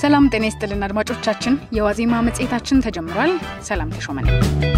ሰላም ጤና ይስጥልን አድማጮቻችን፣ የዋዜማ መጽሔታችን ተጀምሯል። ሰላም ተሾመ ነኝ።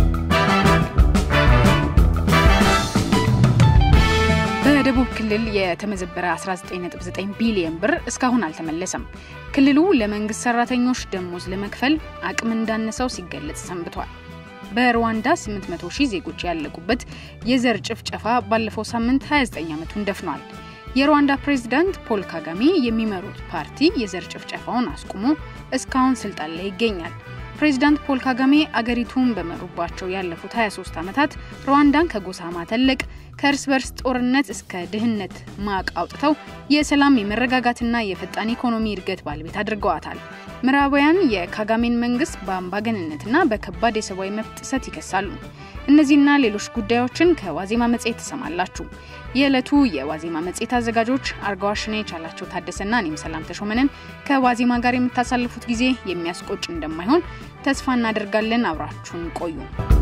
በደቡብ ክልል የተመዘበረ 19.9 ቢሊዮን ብር እስካሁን አልተመለሰም። ክልሉ ለመንግስት ሰራተኞች ደሞዝ ለመክፈል አቅም እንዳነሰው ሲገለጽ ሰንብቷል። በሩዋንዳ 800 ሺህ ዜጎች ያለቁበት የዘር ጭፍጨፋ ባለፈው ሳምንት 29 ዓመቱን ደፍኗል። የሩዋንዳ ፕሬዝዳንት ፖል ካጋሜ የሚመሩት ፓርቲ የዘር ጭፍጨፋውን አስቁሞ እስካሁን ስልጣን ላይ ይገኛል። ፕሬዚዳንት ፖል ካጋሜ አገሪቱን በመሩባቸው ያለፉት 23 ዓመታት ሩዋንዳን ከጎሳ ማተለቅ ከእርስ በርስ ጦርነት እስከ ድህነት ማቅ አውጥተው የሰላም የመረጋጋትና የፈጣን ኢኮኖሚ እድገት ባለቤት አድርገዋታል። ምዕራባውያን የካጋሜን መንግስት በአምባገንነትና በከባድ የሰብአዊ መብት ጥሰት ይከሳሉ። እነዚህና ሌሎች ጉዳዮችን ከዋዜማ መጽሔት ትሰማላችሁ። የዕለቱ የዋዜማ መጽሔት አዘጋጆች አርጋዋሽና የቻላቸው ታደሰና እኔም ሰላም ተሾመንን ከዋዜማ ጋር የምታሳልፉት ጊዜ የሚያስቆጭ እንደማይሆን ተስፋ እናደርጋለን። አብራችሁን ቆዩ።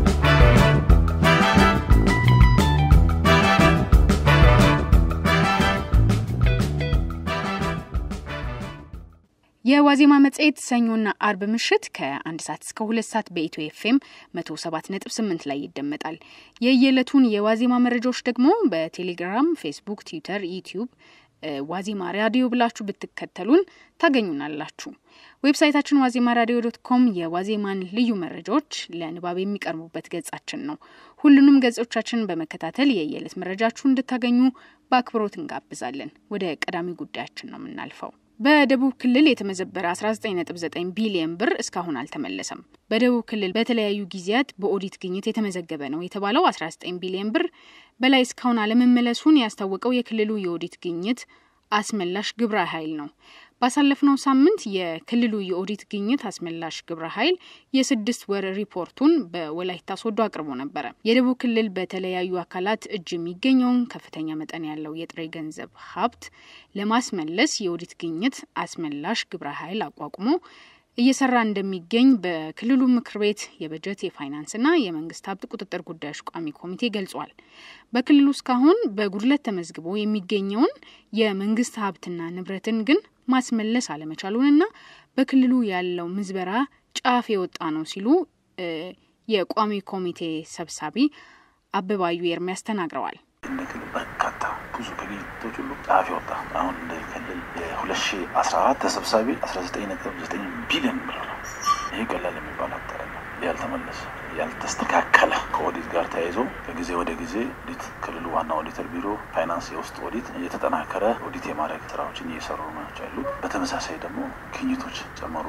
የዋዜማ መጽሔት ሰኞና አርብ ምሽት ከአንድ ሰዓት እስከ ሁለት ሰዓት በኢትዮ ኤፍኤም መቶ ሰባት ነጥብ ስምንት ላይ ይደመጣል። የየዕለቱን የዋዜማ መረጃዎች ደግሞ በቴሌግራም፣ ፌስቡክ፣ ትዊተር፣ ዩቲዩብ ዋዜማ ራዲዮ ብላችሁ ብትከተሉን ታገኙናላችሁ። ዌብሳይታችን ዋዜማ ራዲዮ ዶት ኮም የዋዜማን ልዩ መረጃዎች ለንባብ የሚቀርቡበት ገጻችን ነው። ሁሉንም ገጾቻችንን በመከታተል የየዕለት መረጃችሁ እንድታገኙ በአክብሮት እንጋብዛለን። ወደ ቀዳሚ ጉዳያችን ነው የምናልፈው። በደቡብ ክልል የተመዘበረ 19.9 ቢሊዮን ብር እስካሁን አልተመለሰም። በደቡብ ክልል በተለያዩ ጊዜያት በኦዲት ግኝት የተመዘገበ ነው የተባለው 19 ቢሊዮን ብር በላይ እስካሁን አለመመለሱን ያስታወቀው የክልሉ የኦዲት ግኝት አስመላሽ ግብረ ኃይል ነው። ባሳለፍነው ሳምንት የክልሉ የኦዲት ግኝት አስመላሽ ግብረ ኃይል የስድስት ወር ሪፖርቱን በወላይታ ሶዶ አቅርቦ ነበረ። የደቡብ ክልል በተለያዩ አካላት እጅ የሚገኘውን ከፍተኛ መጠን ያለው የጥሬ ገንዘብ ሀብት ለማስመለስ የኦዲት ግኝት አስመላሽ ግብረ ኃይል አቋቁሞ እየሰራ እንደሚገኝ በክልሉ ምክር ቤት የበጀት የፋይናንስና የመንግስት ሀብት ቁጥጥር ጉዳዮች ቋሚ ኮሚቴ ገልጿል። በክልሉ እስካሁን በጉድለት ተመዝግቦ የሚገኘውን የመንግስት ሀብትና ንብረትን ግን ማስመለስ አለመቻሉንና በክልሉ ያለው ምዝበራ ጫፍ የወጣ ነው ሲሉ የቋሚ ኮሚቴ ሰብሳቢ አበባዩ ኤርሚያስ ተናግረዋል። እንደ ክልል በርካታ ብዙ ግኝቶች ሁሉ ጫፍ የወጣ አሁን እንደ ክልል የሁለት ሺ አስራ አራት ተሰብሳቢ አስራ ዘጠኝ ነጥብ ዘጠኝ ቢሊዮን ብር ነው። ይህ ቀላል የሚባል አጠረ ነው። ያልተመለሰ ያልተስተካከለ ከኦዲት ጋር ተያይዞ ከጊዜ ወደ ጊዜ ኦዲት ክልሉ ዋና ኦዲተር ቢሮ ፋይናንስ የውስጥ ኦዲት እየተጠናከረ ኦዲት የማድረግ ስራዎችን እየሰሩ ናቸው ያሉት። በተመሳሳይ ደግሞ ግኝቶች ጨመሩ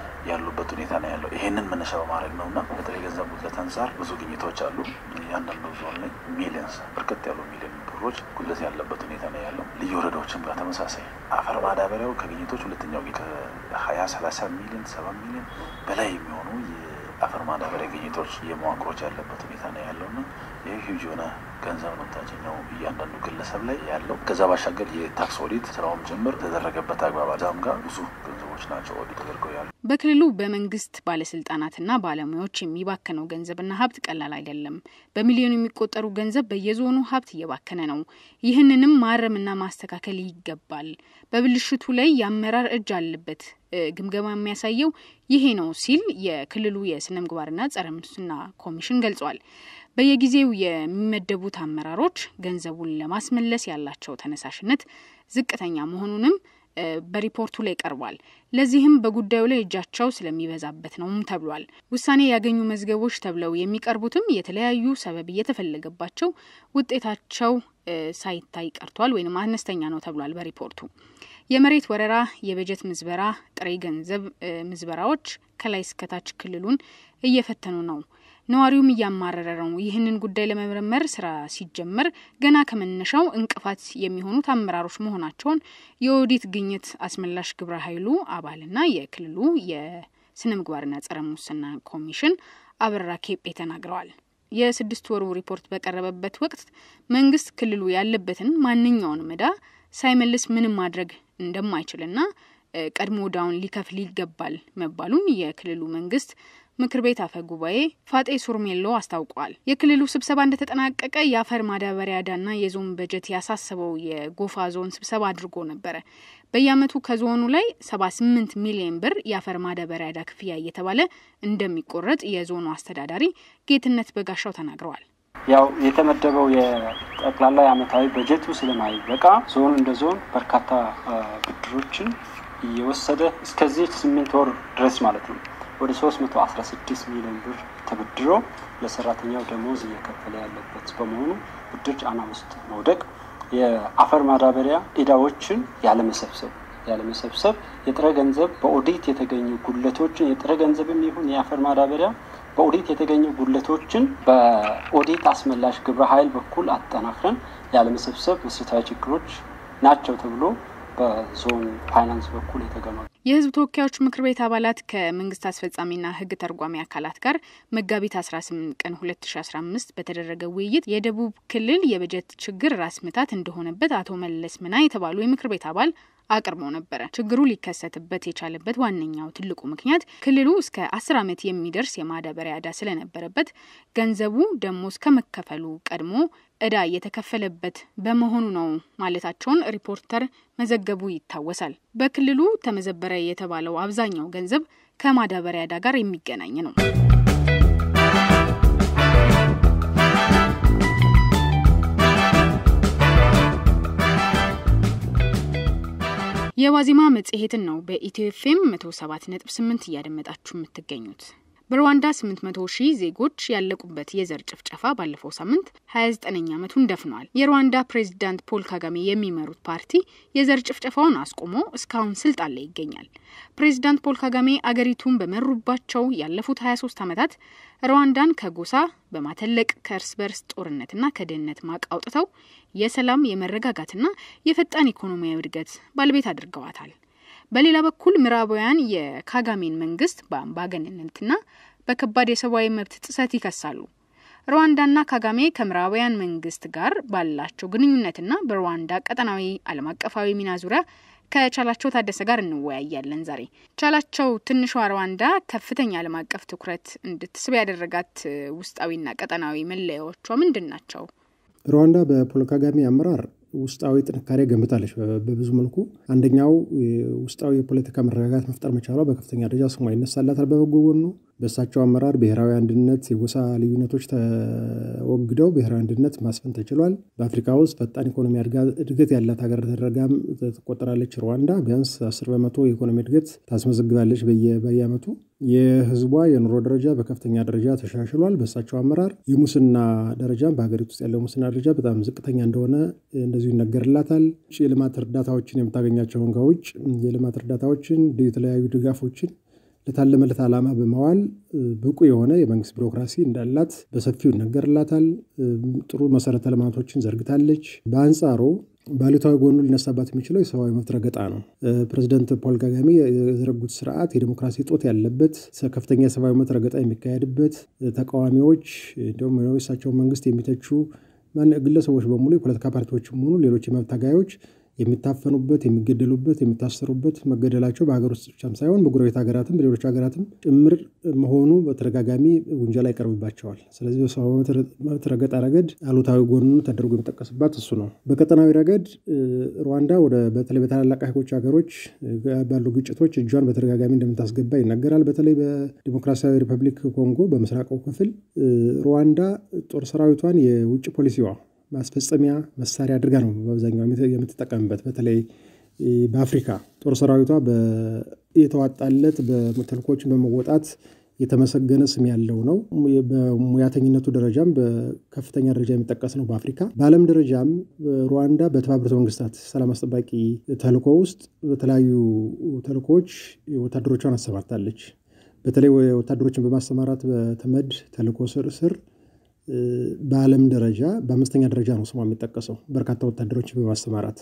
ያሉበት ሁኔታ ነው ያለው። ይሄንን መነሻ በማድረግ ነው እና በተለይ ገንዘብ ጉድለት አንጻር ብዙ ግኝቶች አሉ። እያንዳንዱ ዞን ላይ ሚሊየንስ በርከት ያሉ ሚሊዮን ብሮች ጉድለት ያለበት ሁኔታ ነው ያለው። ልዩ ወረዳዎችም ጋር ተመሳሳይ አፈር ማዳበሪያው ከግኝቶች ሁለተኛው ከሀያ ሰላሳ ሚሊዮን ሰባ ሚሊዮን በላይ የሚሆኑ የአፈር ማዳበሪያ ግኝቶች የመዋቅሮች ያለበት ሁኔታ ነው ያለው እና ይህ ሂውጅ የሆነ ገንዘብ ነው ታችኛው እያንዳንዱ ግለሰብ ላይ ያለው። ከዛ ባሻገር የታክስ ኦዲት ስራውም ጭምር የተደረገበት አግባብ ዛም ጋር ብዙ ገንዘቦች ናቸው ኦዲት ተደርገው ያሉ። በክልሉ በመንግስት ባለስልጣናትና ባለሙያዎች የሚባከነው ገንዘብና ሀብት ቀላል አይደለም። በሚሊዮን የሚቆጠሩ ገንዘብ በየዞኑ ሀብት እየባከነ ነው። ይህንንም ማረምና ማስተካከል ይገባል። በብልሽቱ ላይ የአመራር እጅ አለበት። ግምገማ የሚያሳየው ይሄ ነው ሲል የክልሉ የስነ ምግባርና ጸረ ሙስና ኮሚሽን ገልጿል። በየጊዜው የሚመደቡት አመራሮች ገንዘቡን ለማስመለስ ያላቸው ተነሳሽነት ዝቅተኛ መሆኑንም በሪፖርቱ ላይ ቀርቧል። ለዚህም በጉዳዩ ላይ እጃቸው ስለሚበዛበት ነውም ተብሏል። ውሳኔ ያገኙ መዝገቦች ተብለው የሚቀርቡትም የተለያዩ ሰበብ እየተፈለገባቸው ውጤታቸው ሳይታይ ቀርቷል ወይም አነስተኛ ነው ተብሏል በሪፖርቱ። የመሬት ወረራ፣ የበጀት ምዝበራ፣ ጥሬ ገንዘብ ምዝበራዎች ከላይ እስከታች ክልሉን እየፈተኑ ነው። ነዋሪውም እያማረረ ነው። ይህንን ጉዳይ ለመመርመር ስራ ሲጀመር ገና ከመነሻው እንቅፋት የሚሆኑት አመራሮች መሆናቸውን የኦዲት ግኝት አስመላሽ ግብረ ኃይሉ አባልና የክልሉ የስነ ምግባርና ጸረ ሙስና ኮሚሽን አበራ ኬጴ ተናግረዋል። የስድስት ወሩ ሪፖርት በቀረበበት ወቅት መንግስት ክልሉ ያለበትን ማንኛውንም ዕዳ ሳይመልስ ምንም ማድረግ እንደማይችልና ቀድሞ ዕዳውን ሊከፍል ይገባል መባሉን የክልሉ መንግስት ምክር ቤት አፈ ጉባኤ ፋጤ ሱርሜሎ አስታውቋል። የክልሉ ስብሰባ እንደተጠናቀቀ የአፈር ማዳበሪያ ዕዳና የዞን በጀት ያሳሰበው የጎፋ ዞን ስብሰባ አድርጎ ነበረ። በየዓመቱ ከዞኑ ላይ 78 ሚሊዮን ብር የአፈር ማዳበሪያ ዕዳ ክፍያ እየተባለ እንደሚቆረጥ የዞኑ አስተዳዳሪ ጌትነት በጋሻው ተናግረዋል። ያው የተመደበው የጠቅላላ የዓመታዊ በጀቱ ስለማይበቃ ዞኑ እንደ ዞን በርካታ ብድሮችን እየወሰደ እስከዚህ ስምንት ወር ድረስ ማለት ነው ወደ 316 ሚሊዮን ብር ተበድሮ ለሰራተኛው ደሞዝ እየከፈለ ያለበት በመሆኑ ብድር ጫና ውስጥ መውደቅ የአፈር ማዳበሪያ ዕዳዎችን ያለመሰብሰብ ያለመሰብሰብ የጥሬ ገንዘብ በኦዲት የተገኙ ጉድለቶችን የጥሬ ገንዘብም ይሁን የአፈር ማዳበሪያ በኦዲት የተገኙ ጉድለቶችን በኦዲት አስመላሽ ግብረ ኃይል በኩል አጠናክረን ያለመሰብሰብ መሰረታዊ ችግሮች ናቸው ተብሎ በዞን ፋይናንስ በኩል የተገመ የሕዝብ ተወካዮች ምክር ቤት አባላት ከመንግስት አስፈጻሚና ሕግ ተርጓሚ አካላት ጋር መጋቢት 18 ቀን 2015 በተደረገ ውይይት የደቡብ ክልል የበጀት ችግር ራስ ምታት እንደሆነበት አቶ መለስ ምና የተባሉ የምክር ቤት አባል አቅርቦ ነበረ። ችግሩ ሊከሰትበት የቻለበት ዋነኛው ትልቁ ምክንያት ክልሉ እስከ አስር ዓመት የሚደርስ የማዳበሪያ ዕዳ ስለነበረበት ገንዘቡ ደሞዝ ከመከፈሉ ቀድሞ ዕዳ እየተከፈለበት በመሆኑ ነው ማለታቸውን ሪፖርተር መዘገቡ ይታወሳል። በክልሉ ተመዘበረ የተባለው አብዛኛው ገንዘብ ከማዳበሪያ ዕዳ ጋር የሚገናኝ ነው። የዋዜማ መጽሔትን ነው በኢትዮ ኤፍኤም 107.8 እያደመጣችሁ የምትገኙት። በሩዋንዳ 800 ሺህ ዜጎች ያለቁበት የዘር ጭፍጨፋ ባለፈው ሳምንት 29ኛ ዓመቱን ደፍኗል። የሩዋንዳ ፕሬዚዳንት ፖል ካጋሜ የሚመሩት ፓርቲ የዘር ጭፍጨፋውን አስቆሞ እስካሁን ስልጣን ላይ ይገኛል። ፕሬዚዳንት ፖል ካጋሜ አገሪቱን በመሩባቸው ያለፉት 23 ዓመታት ሩዋንዳን ከጎሳ በማተለቅ ከእርስ በርስ ጦርነትና ከድህነት ማቅ አውጥተው የሰላም የመረጋጋትና የፈጣን ኢኮኖሚያዊ እድገት ባለቤት አድርገዋታል። በሌላ በኩል ምዕራባውያን የካጋሜን መንግስት በአምባገነንነትና በከባድ የሰብአዊ መብት ጥሰት ይከሳሉ። ሩዋንዳና ካጋሜ ከምዕራባውያን መንግስት ጋር ባላቸው ግንኙነትና በሩዋንዳ ቀጠናዊ ዓለም አቀፋዊ ሚና ዙሪያ ከቻላቸው ታደሰ ጋር እንወያያለን። ዛሬ ቻላቸው ትንሿ ሩዋንዳ ከፍተኛ ዓለም አቀፍ ትኩረት እንድትስብ ያደረጋት ውስጣዊና ቀጠናዊ መለያዎቿ ምንድን ናቸው? ሩዋንዳ በፖል ካጋሜ አመራር ውስጣዊ ጥንካሬ ገንብታለች። በብዙ መልኩ አንደኛው ውስጣዊ የፖለቲካ መረጋጋት መፍጠር መቻሏ በከፍተኛ ደረጃ ስሟ ይነሳላታል። በበጎ ጎኑ በእሳቸው አመራር ብሔራዊ አንድነት፣ የጎሳ ልዩነቶች ተወግደው ብሔራዊ አንድነት ማስፈን ተችሏል። በአፍሪካ ውስጥ ፈጣን ኢኮኖሚ እድገት ያላት ሀገር ተደረጋም ትቆጠራለች። ሩዋንዳ ቢያንስ አስር በመቶ የኢኮኖሚ እድገት ታስመዘግባለች በየዓመቱ። የህዝቧ የኑሮ ደረጃ በከፍተኛ ደረጃ ተሻሽሏል። በእሳቸው አመራር የሙስና ደረጃም በሀገሪቱ ውስጥ ያለው ሙስና ደረጃ በጣም ዝቅተኛ እንደሆነ እንደዚሁ ይነገርላታል። የልማት እርዳታዎችን የምታገኛቸውን ከውጭ የልማት እርዳታዎችን የተለያዩ ድጋፎችን ለታለመለት ዓላማ በመዋል ብቁ የሆነ የመንግስት ቢሮክራሲ እንዳላት በሰፊው ይነገርላታል። ጥሩ መሰረተ ልማቶችን ዘርግታለች። በአንጻሩ ባሉታዊ ጎኑ ሊነሳባት የሚችለው የሰብአዊ መብት ረገጣ ነው። ፕሬዚደንት ፖል ካጋሜ የዘረጉት ስርዓት የዲሞክራሲ ጦት ያለበት፣ ከፍተኛ የሰብአዊ መብት ረገጣ የሚካሄድበት፣ ተቃዋሚዎች እንዲሁም የእሳቸውን መንግስት የሚተቹ ግለሰቦች በሙሉ የፖለቲካ ፓርቲዎችም ሆኑ ሌሎች የመብት ታጋዮች የሚታፈኑበት፣ የሚገደሉበት፣ የሚታሰሩበት መገደላቸው በሀገር ውስጥ ብቻም ሳይሆን በጎረቤት ሀገራትም በሌሎች ሀገራትም ጭምር መሆኑ በተደጋጋሚ ውንጀላ ይቀርብባቸዋል። ስለዚህ በሰብአዊ መብት ረገጣ ረገድ አሉታዊ ጎኑ ተደርጎ የሚጠቀስባት እሱ ነው። በቀጠናዊ ረገድ ሩዋንዳ ወደ በተለይ በታላላቅ ሀይቆች ሀገሮች ባሉ ግጭቶች እጇን በተደጋጋሚ እንደምታስገባ ይነገራል። በተለይ በዲሞክራሲያዊ ሪፐብሊክ ኮንጎ በምስራቃው ክፍል ሩዋንዳ ጦር ሰራዊቷን የውጭ ፖሊሲዋ ማስፈጸሚያ መሳሪያ አድርጋ ነው በአብዛኛው የምትጠቀምበት። በተለይ በአፍሪካ ጦር ሰራዊቷ የተዋጣለት ተልእኮችን በመወጣት የተመሰገነ ስም ያለው ነው። በሙያተኝነቱ ደረጃም በከፍተኛ ደረጃ የሚጠቀስ ነው በአፍሪካ። በዓለም ደረጃም ሩዋንዳ በተባበሩት መንግስታት ሰላም አስጠባቂ ተልእኮ ውስጥ በተለያዩ ተልእኮዎች ወታደሮቿን አሰማርታለች። በተለይ ወታደሮችን በማሰማራት በተመድ ተልእኮ ስር ስር በዓለም ደረጃ በአምስተኛ ደረጃ ነው ስሟ የሚጠቀሰው በርካታ ወታደሮችን በማሰማራት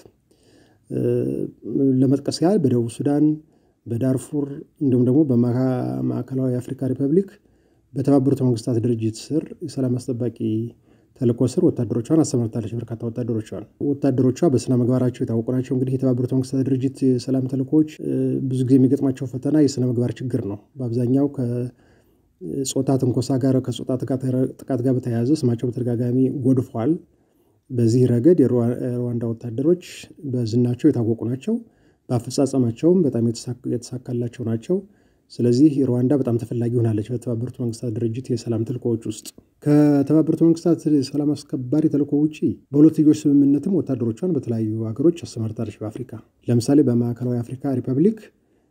ለመጥቀስ ያህል በደቡብ ሱዳን፣ በዳርፉር እንዲሁም ደግሞ በማዕከላዊ የአፍሪካ ሪፐብሊክ በተባበሩት መንግስታት ድርጅት ስር የሰላም አስጠባቂ ተልእኮ ስር ወታደሮቿን አሰማርታለች። በርካታ ወታደሮቿን ወታደሮቿ በስነ ምግባራቸው የታወቁ ናቸው። እንግዲህ የተባበሩት መንግስታት ድርጅት የሰላም ተልእኮዎች ብዙ ጊዜ የሚገጥማቸው ፈተና የስነ ምግባር ችግር ነው። በአብዛኛው ጾታ ትንኮሳ ጋር ከጾታ ጥቃት ጋር በተያያዘ ስማቸው በተደጋጋሚ ጎድፏል። በዚህ ረገድ የሩዋንዳ ወታደሮች በዝናቸው የታወቁ ናቸው። በአፈጻጸማቸውም በጣም የተሳካላቸው ናቸው። ስለዚህ ሩዋንዳ በጣም ተፈላጊ ሆናለች በተባበሩት መንግስታት ድርጅት የሰላም ተልእኮዎች ውስጥ። ከተባበሩት መንግስታት የሰላም አስከባሪ ተልእኮ ውጭ በሁለትዮሽ ስምምነትም ወታደሮቿን በተለያዩ ሀገሮች አሰማርታለች። በአፍሪካ ለምሳሌ በማዕከላዊ አፍሪካ ሪፐብሊክ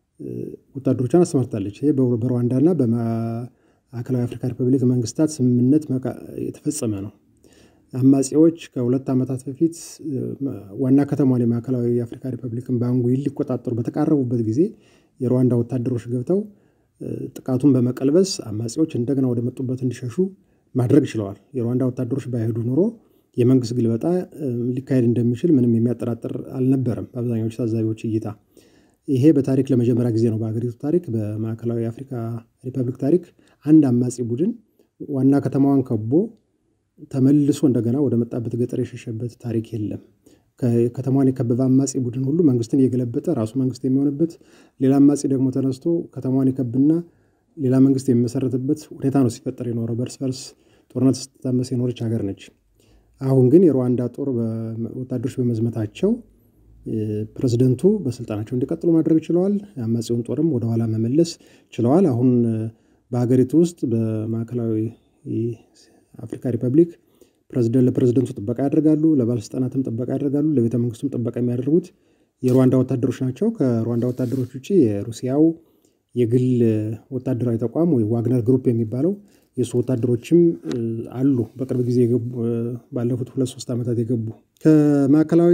ወታደሮቿን አሰማርታለች። ይሄ በሩዋንዳና በማዕከላዊ አፍሪካ ሪፐብሊክ መንግስታት ስምምነት የተፈጸመ ነው። አማጺዎች ከሁለት ዓመታት በፊት ዋና ከተማዋን የማዕከላዊ የአፍሪካ ሪፐብሊክን ባንጉይን ሊቆጣጠሩ በተቃረቡበት ጊዜ የሩዋንዳ ወታደሮች ገብተው ጥቃቱን በመቀልበስ አማጺዎች እንደገና ወደ መጡበት እንዲሸሹ ማድረግ ችለዋል። የሩዋንዳ ወታደሮች ባይሄዱ ኑሮ የመንግስት ግልበጣ ሊካሄድ እንደሚችል ምንም የሚያጠራጥር አልነበረም በአብዛኛዎቹ ታዛቢዎች እይታ። ይሄ በታሪክ ለመጀመሪያ ጊዜ ነው በሀገሪቱ ታሪክ በማዕከላዊ የአፍሪካ ሪፐብሊክ ታሪክ አንድ አማጺ ቡድን ዋና ከተማዋን ከቦ ተመልሶ እንደገና ወደ መጣበት ገጠር የሸሸበት ታሪክ የለም። ከተማዋን የከበበ አማጺ ቡድን ሁሉ መንግስትን እየገለበጠ ራሱ መንግስት የሚሆንበት፣ ሌላ አማጺ ደግሞ ተነስቶ ከተማዋን የከብና ሌላ መንግስት የሚመሰረትበት ሁኔታ ነው ሲፈጠር የኖረው። በእርስ በርስ ጦርነት ስትታመስ የኖረች ሀገር ነች። አሁን ግን የሩዋንዳ ጦር ወታደሮች በመዝመታቸው ፕሬዝደንቱ በስልጣናቸው እንዲቀጥሉ ማድረግ ችለዋል። የአማጺውን ጦርም ወደኋላ መመለስ ችለዋል። አሁን በሀገሪቱ ውስጥ በማዕከላዊ አፍሪካ ሪፐብሊክ ፕሬዝደንት ለፕሬዝደንቱ ጥበቃ ያደርጋሉ፣ ለባለስልጣናትም ጥበቃ ያደርጋሉ፣ ለቤተ መንግስቱም ጥበቃ የሚያደርጉት የሩዋንዳ ወታደሮች ናቸው። ከሩዋንዳ ወታደሮች ውጭ የሩሲያው የግል ወታደራዊ ተቋም ወይ ዋግነር ግሩፕ የሚባለው የእሱ ወታደሮችም አሉ። በቅርብ ጊዜ የገቡ ባለፉት ሁለት ሶስት ዓመታት የገቡ ከማዕከላዊ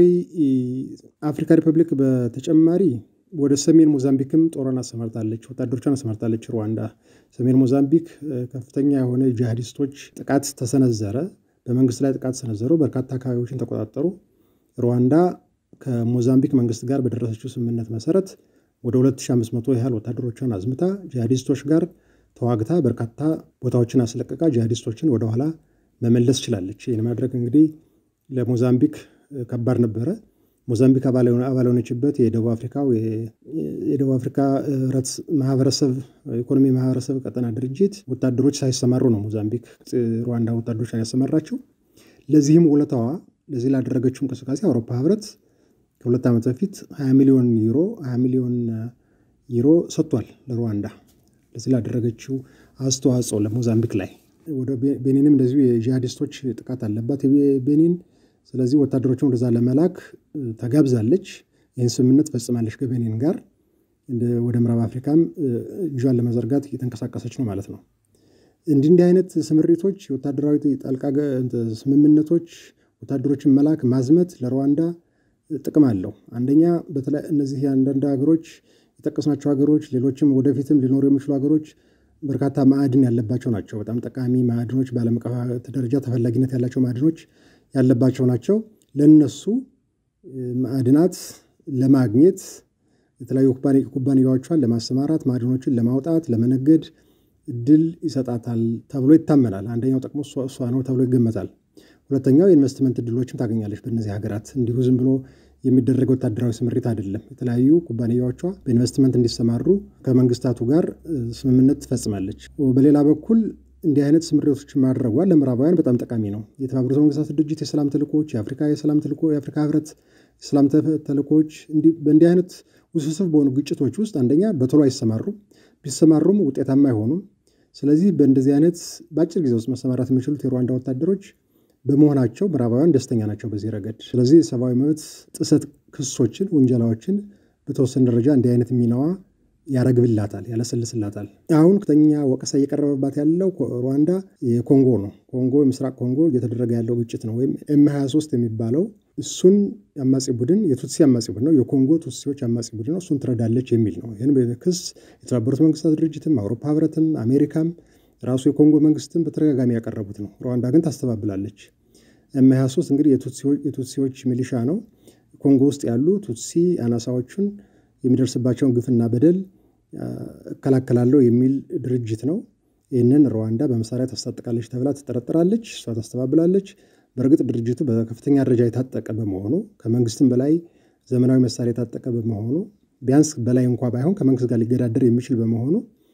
አፍሪካ ሪፐብሊክ በተጨማሪ ወደ ሰሜን ሞዛምቢክም ጦሯን አሰማርታለች፣ ወታደሮቿን አሰማርታለች። ሩዋንዳ ሰሜን ሞዛምቢክ ከፍተኛ የሆነ ጂሃዲስቶች ጥቃት ተሰነዘረ። በመንግስት ላይ ጥቃት ሰነዘሩ። በርካታ አካባቢዎችን ተቆጣጠሩ። ሩዋንዳ ከሞዛምቢክ መንግስት ጋር በደረሰችው ስምምነት መሰረት ወደ 2500 ያህል ወታደሮቿን አዝምታ ጂሃዲስቶች ጋር ተዋግታ በርካታ ቦታዎችን አስለቀቃ ጂሃዲስቶችን ወደኋላ መመለስ ችላለች። ይህን ማድረግ እንግዲህ ለሞዛምቢክ ከባድ ነበረ። ሞዛምቢክ አባል የሆነችበት የደቡብ አፍሪካው የደቡብ አፍሪካ ህብረት ማህበረሰብ ኢኮኖሚ ማህበረሰብ ቀጠና ድርጅት ወታደሮች ሳይሰማሩ ነው ሞዛምቢክ ሩዋንዳ ወታደሮቿን ያሰማራችው። ለዚህም ውለታዋ ለዚህ ላደረገችው እንቅስቃሴ አውሮፓ ህብረት ከሁለት ዓመት በፊት 20 ሚሊዮን ዩሮ 20 ሚሊዮን ዩሮ ሰጥቷል ለሩዋንዳ ለዚህ ላደረገችው አስተዋጽኦ ለሞዛምቢክ ላይ። ወደ ቤኒንም እንደዚሁ የጂሃዲስቶች ጥቃት አለባት ቤኒን። ስለዚህ ወታደሮችን ወደዛ ለመላክ ተጋብዛለች። ይህን ስምምነት ፈጽማለች ከቤኒን ጋር። ወደ ምዕራብ አፍሪካም እጇን ለመዘርጋት እየተንቀሳቀሰች ነው ማለት ነው። እንዲህ እንዲህ አይነት ስምሪቶች፣ ወታደራዊ ጣልቃ ስምምነቶች፣ ወታደሮችን መላክ ማዝመት ለሩዋንዳ ጥቅም አለው። አንደኛ እነዚህ የአንዳንድ ሀገሮች የጠቀስናቸው ሀገሮች ሌሎችም ወደፊትም ሊኖሩ የሚችሉ ሀገሮች በርካታ ማዕድን ያለባቸው ናቸው። በጣም ጠቃሚ ማዕድኖች በዓለም አቀፍ ደረጃ ተፈላጊነት ያላቸው ማዕድኖች ያለባቸው ናቸው። ለነሱ ማዕድናት ለማግኘት የተለያዩ ኩባንያዎቿን ለማሰማራት ማዕድኖችን ለማውጣት ለመነገድ እድል ይሰጣታል ተብሎ ይታመናል። አንደኛው ጥቅሙ እሷ ነው ተብሎ ይገመታል። ሁለተኛው የኢንቨስትመንት እድሎችም ታገኛለች በእነዚህ ሀገራት። እንዲሁ ዝም ብሎ የሚደረግ ወታደራዊ ስምሪት አይደለም። የተለያዩ ኩባንያዎቿ በኢንቨስትመንት እንዲሰማሩ ከመንግስታቱ ጋር ስምምነት ትፈጽማለች። በሌላ በኩል እንዲህ አይነት ስምሪቶች ማድረጓ ለምዕራባውያን በጣም ጠቃሚ ነው። የተባበሩት መንግስታት ድርጅት የሰላም ተልእኮዎች፣ የአፍሪካ የሰላም ተልእኮ፣ የአፍሪካ ህብረት የሰላም ተልእኮዎች በእንዲህ አይነት ውስብስብ በሆኑ ግጭቶች ውስጥ አንደኛ በቶሎ አይሰማሩም፣ ቢሰማሩም ውጤታማ አይሆኑም። ስለዚህ በእንደዚህ አይነት በአጭር ጊዜ ውስጥ መሰማራት የሚችሉት የሩዋንዳ ወታደሮች በመሆናቸው ምዕራባውያን ደስተኛ ናቸው በዚህ ረገድ። ስለዚህ የሰብአዊ መብት ጥሰት ክሶችን፣ ውንጀላዎችን በተወሰነ ደረጃ እንዲህ አይነት ሚናዋ ያረግብላታል፣ ያለሰልስላታል። አሁን ከፍተኛ ወቀሳ እየቀረበባት ያለው ሩዋንዳ የኮንጎ ነው። ኮንጎ የምስራቅ ኮንጎ እየተደረገ ያለው ግጭት ነው፣ ወይም ኤም 23 የሚባለው እሱን አማጺ ቡድን የቱትሲ አማጺ ቡድን ነው፣ የኮንጎ ቱትሲዎች አማጺ ቡድን ነው፣ እሱን ትረዳለች የሚል ነው። ይህን ክስ የተባበሩት መንግስታት ድርጅትም አውሮፓ ህብረትም አሜሪካም ራሱ የኮንጎ መንግስትም በተደጋጋሚ ያቀረቡት ነው። ሩዋንዳ ግን ታስተባብላለች። ኤም 23 እንግዲህ የቱትሲዎች ሚሊሻ ነው። ኮንጎ ውስጥ ያሉ ቱትሲ አናሳዎቹን የሚደርስባቸውን ግፍና በደል እከላከላለሁ የሚል ድርጅት ነው። ይህንን ሩዋንዳ በመሳሪያ ታስታጥቃለች ተብላ ትጠረጠራለች። እሷ ታስተባብላለች። በእርግጥ ድርጅቱ በከፍተኛ ደረጃ የታጠቀ በመሆኑ ከመንግስትም በላይ ዘመናዊ መሳሪያ የታጠቀ በመሆኑ ቢያንስ በላይ እንኳ ባይሆን ከመንግስት ጋር ሊገዳደር የሚችል በመሆኑ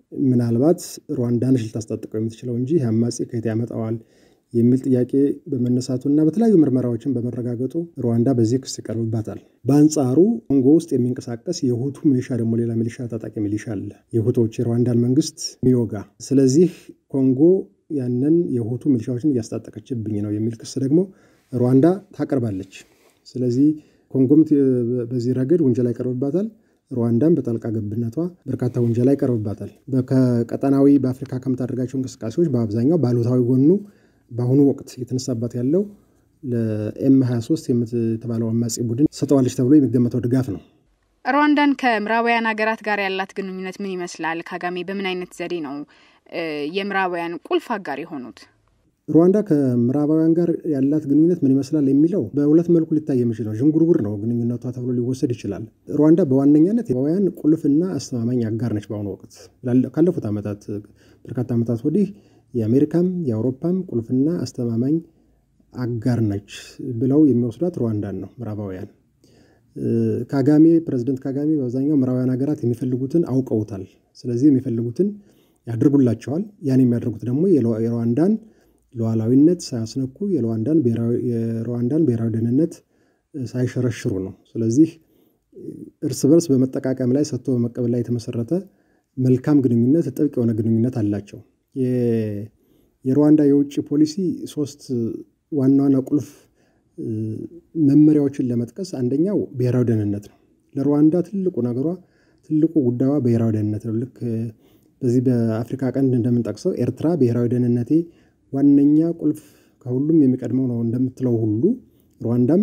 ምናልባት ሩዋንዳን ልታስታጥቀው የምትችለው እንጂ ይህ አማጺ ከየት ያመጣዋል የሚል ጥያቄ በመነሳቱና በተለያዩ ምርመራዎችን በመረጋገጡ ሩዋንዳ በዚህ ክስ ይቀርብባታል። በአንጻሩ ኮንጎ ውስጥ የሚንቀሳቀስ የሁቱ ሚሊሻ ደግሞ ሌላ ሚሊሻ ታጣቂ ሚሊሻ አለ፣ የሁቶች የሩዋንዳን መንግስት ሚዮጋ። ስለዚህ ኮንጎ ያንን የሁቱ ሚሊሻዎችን እያስታጠቀችብኝ ነው የሚል ክስ ደግሞ ሩዋንዳ ታቀርባለች። ስለዚህ ኮንጎም በዚህ ረገድ ውንጀላ ይቀርብባታል። ሩዋንዳም በጣልቃ ገብነቷ በርካታ ውንጀላ ይቀርብባታል። ከቀጠናዊ በአፍሪካ ከምታደርጋቸው እንቅስቃሴዎች በአብዛኛው ባሉታዊ ጎኑ በአሁኑ ወቅት የተነሳባት ያለው ለኤም 23 የተባለው አማጺ ቡድን ሰጠዋለች ተብሎ የሚገመተው ድጋፍ ነው። ሩዋንዳን ከምዕራባውያን ሀገራት ጋር ያላት ግንኙነት ምን ይመስላል? ካጋሜ በምን አይነት ዘዴ ነው የምዕራባውያን ቁልፍ አጋር የሆኑት? ሩዋንዳ ከምዕራባውያን ጋር ያላት ግንኙነት ምን ይመስላል የሚለው በሁለት መልኩ ሊታይ የሚችል ነው። ዥንጉርጉር ነው ግንኙነቷ ተብሎ ሊወሰድ ይችላል። ሩዋንዳ በዋነኛነት የምዕራባውያን ቁልፍና አስተማማኝ አጋር ነች። በአሁኑ ወቅት ካለፉት ዓመታት በርካታ ዓመታት ወዲህ የአሜሪካም የአውሮፓም ቁልፍና አስተማማኝ አጋር ነች ብለው የሚወስዷት ሩዋንዳን ነው ምዕራባውያን። ካጋሜ ፕሬዚደንት ካጋሜ በአብዛኛው ምዕራባውያን ሀገራት የሚፈልጉትን አውቀውታል። ስለዚህ የሚፈልጉትን ያድርጉላቸዋል። ያን የሚያደርጉት ደግሞ የሩዋንዳን ሉዓላዊነት ሳያስነኩ የሩዋንዳን ብሔራዊ ደህንነት ሳይሸረሽሩ ነው። ስለዚህ እርስ በርስ በመጠቃቀም ላይ ሰጥቶ በመቀበል ላይ የተመሰረተ መልካም ግንኙነት፣ ጥብቅ የሆነ ግንኙነት አላቸው። የሩዋንዳ የውጭ ፖሊሲ ሶስት ዋና ዋና ቁልፍ መመሪያዎችን ለመጥቀስ አንደኛው ብሔራዊ ደህንነት ነው። ለሩዋንዳ ትልቁ ነገሯ ትልቁ ጉዳዩዋ ብሔራዊ ደህንነት ነው። ልክ በዚህ በአፍሪካ ቀንድ እንደምንጠቅሰው ኤርትራ ብሔራዊ ደህንነቴ ዋነኛ ቁልፍ ከሁሉም የሚቀድመው ነው እንደምትለው ሁሉ ሩዋንዳም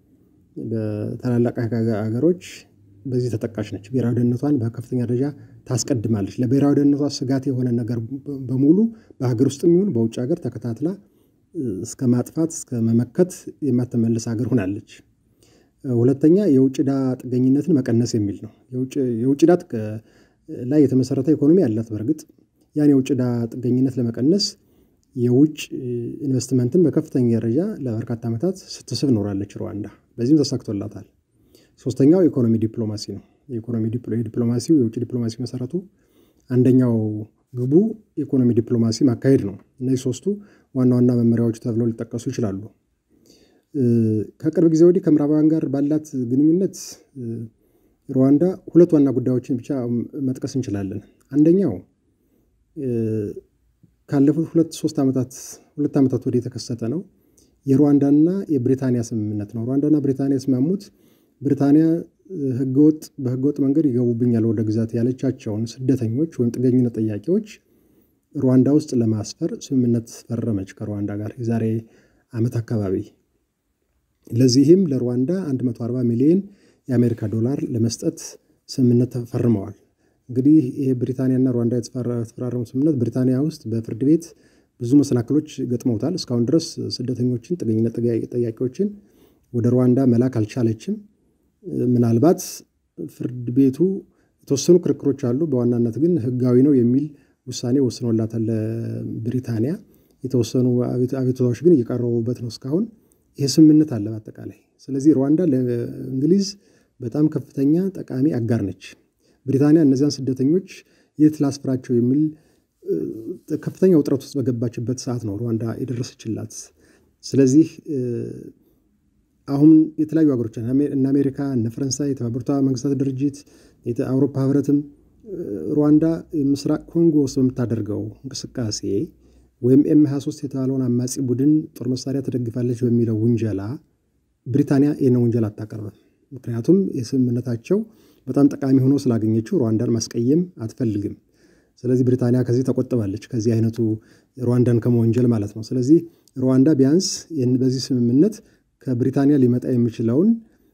በታላላቅ ሀገሮች በዚህ ተጠቃሽ ነች። ብሔራዊ ደህንነቷን በከፍተኛ ደረጃ ታስቀድማለች። ለብሔራዊ ደህንነቷ ስጋት የሆነ ነገር በሙሉ በሀገር ውስጥም ይሁን በውጭ ሀገር ተከታትላ እስከ ማጥፋት እስከ መመከት የማትመልስ ሀገር ሆናለች። ሁለተኛ የውጭ ዕዳ ጥገኝነትን መቀነስ የሚል ነው። የውጭ ዕዳ ላይ የተመሰረተ ኢኮኖሚ አላት። በእርግጥ ያን የውጭ ዕዳ ጥገኝነት ለመቀነስ የውጭ ኢንቨስትመንትን በከፍተኛ ደረጃ ለበርካታ ዓመታት ስትስብ ኖራለች ሩዋንዳ። በዚህም ተሳክቶላታል። ሶስተኛው ኢኮኖሚ ዲፕሎማሲ ነው። የኢኮኖሚ ዲፕሎማሲው የውጭ ዲፕሎማሲ መሰረቱ አንደኛው ግቡ ኢኮኖሚ ዲፕሎማሲ ማካሄድ ነው። እነዚህ ሶስቱ ዋና ዋና መመሪያዎች ተብለው ሊጠቀሱ ይችላሉ። ከቅርብ ጊዜ ወዲህ ከምዕራባውያን ጋር ባላት ግንኙነት ሩዋንዳ ሁለት ዋና ጉዳዮችን ብቻ መጥቀስ እንችላለን። አንደኛው ካለፉት ሁለት ሶስት ዓመታት ሁለት ዓመታት ወዲህ የተከሰተ ነው። የሩዋንዳና የብሪታንያ ስምምነት ነው። ሩዋንዳና ብሪታንያ የስማሙት ብሪታንያ ህገወጥ በህገወጥ መንገድ ይገቡብኛል ወደ ግዛት ያለቻቸውን ስደተኞች ወይም ጥገኝነት ጠያቂዎች ሩዋንዳ ውስጥ ለማስፈር ስምምነት ፈረመች ከሩዋንዳ ጋር የዛሬ ዓመት አካባቢ። ለዚህም ለሩዋንዳ 140 ሚሊዮን የአሜሪካ ዶላር ለመስጠት ስምምነት ፈርመዋል። እንግዲህ ይህ ብሪታንያና ሩዋንዳ የተፈራረሙ ስምምነት ብሪታንያ ውስጥ በፍርድ ቤት ብዙ መሰናክሎች ገጥመውታል። እስካሁን ድረስ ስደተኞችን ጥገኝነት ጠያቂዎችን ወደ ሩዋንዳ መላክ አልቻለችም። ምናልባት ፍርድ ቤቱ የተወሰኑ ክርክሮች አሉ። በዋናነት ግን ህጋዊ ነው የሚል ውሳኔ ወስኖላታል ለብሪታንያ። የተወሰኑ አቤቱታዎች ግን እየቀረቡበት ነው እስካሁን። ይህ ስምምነት አለ በአጠቃላይ። ስለዚህ ሩዋንዳ ለእንግሊዝ በጣም ከፍተኛ ጠቃሚ አጋር ነች። ብሪታንያ እነዚያን ስደተኞች የት ላስፍራቸው የሚል ከፍተኛ ውጥረት ውስጥ በገባችበት ሰዓት ነው ሩዋንዳ የደረሰችላት። ስለዚህ አሁን የተለያዩ ሀገሮች እነ አሜሪካ፣ እነ ፈረንሳይ፣ የተባበሩት መንግስታት ድርጅት፣ የአውሮፓ ህብረትም ሩዋንዳ ምስራቅ ኮንጎ ውስጥ በምታደርገው እንቅስቃሴ ወይም ኤም 23 የተባለውን አማጺ ቡድን ጦር መሳሪያ ተደግፋለች በሚለው ውንጀላ ብሪታንያ ይህንን ውንጀላ አታቀርብም። ምክንያቱም የስምምነታቸው በጣም ጠቃሚ ሆኖ ስላገኘችው ሩዋንዳን ማስቀየም አትፈልግም። ስለዚህ ብሪታንያ ከዚህ ተቆጥባለች፣ ከዚህ አይነቱ ሩዋንዳን ከመወንጀል ማለት ነው። ስለዚህ ሩዋንዳ ቢያንስ በዚህ ስምምነት ከብሪታንያ ሊመጣ የሚችለውን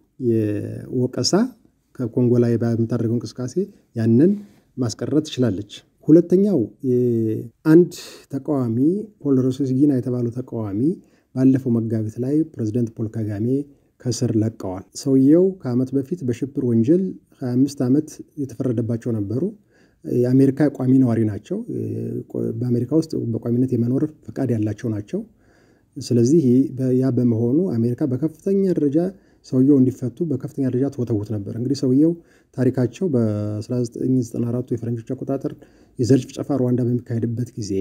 የወቀሳ ከኮንጎ ላይ በምታደርገው እንቅስቃሴ ያንን ማስቀረት ትችላለች። ሁለተኛው አንድ ተቃዋሚ ፖል ሮሴሲጊና የተባለው ተቃዋሚ ባለፈው መጋቢት ላይ ፕሬዚደንት ፖል ካጋሜ ከስር ለቀዋል። ሰውየው ከዓመት በፊት በሽብር ወንጀል 25 ዓመት የተፈረደባቸው ነበሩ። የአሜሪካ ቋሚ ነዋሪ ናቸው። በአሜሪካ ውስጥ በቋሚነት የመኖር ፈቃድ ያላቸው ናቸው። ስለዚህ ያ በመሆኑ አሜሪካ በከፍተኛ ደረጃ ሰውየው እንዲፈቱ በከፍተኛ ደረጃ ትወተውት ነበር። እንግዲህ ሰውየው ታሪካቸው በ1994 የፈረንጆች አቆጣጠር የዘር ጭፍጨፋ ሩዋንዳ በሚካሄድበት ጊዜ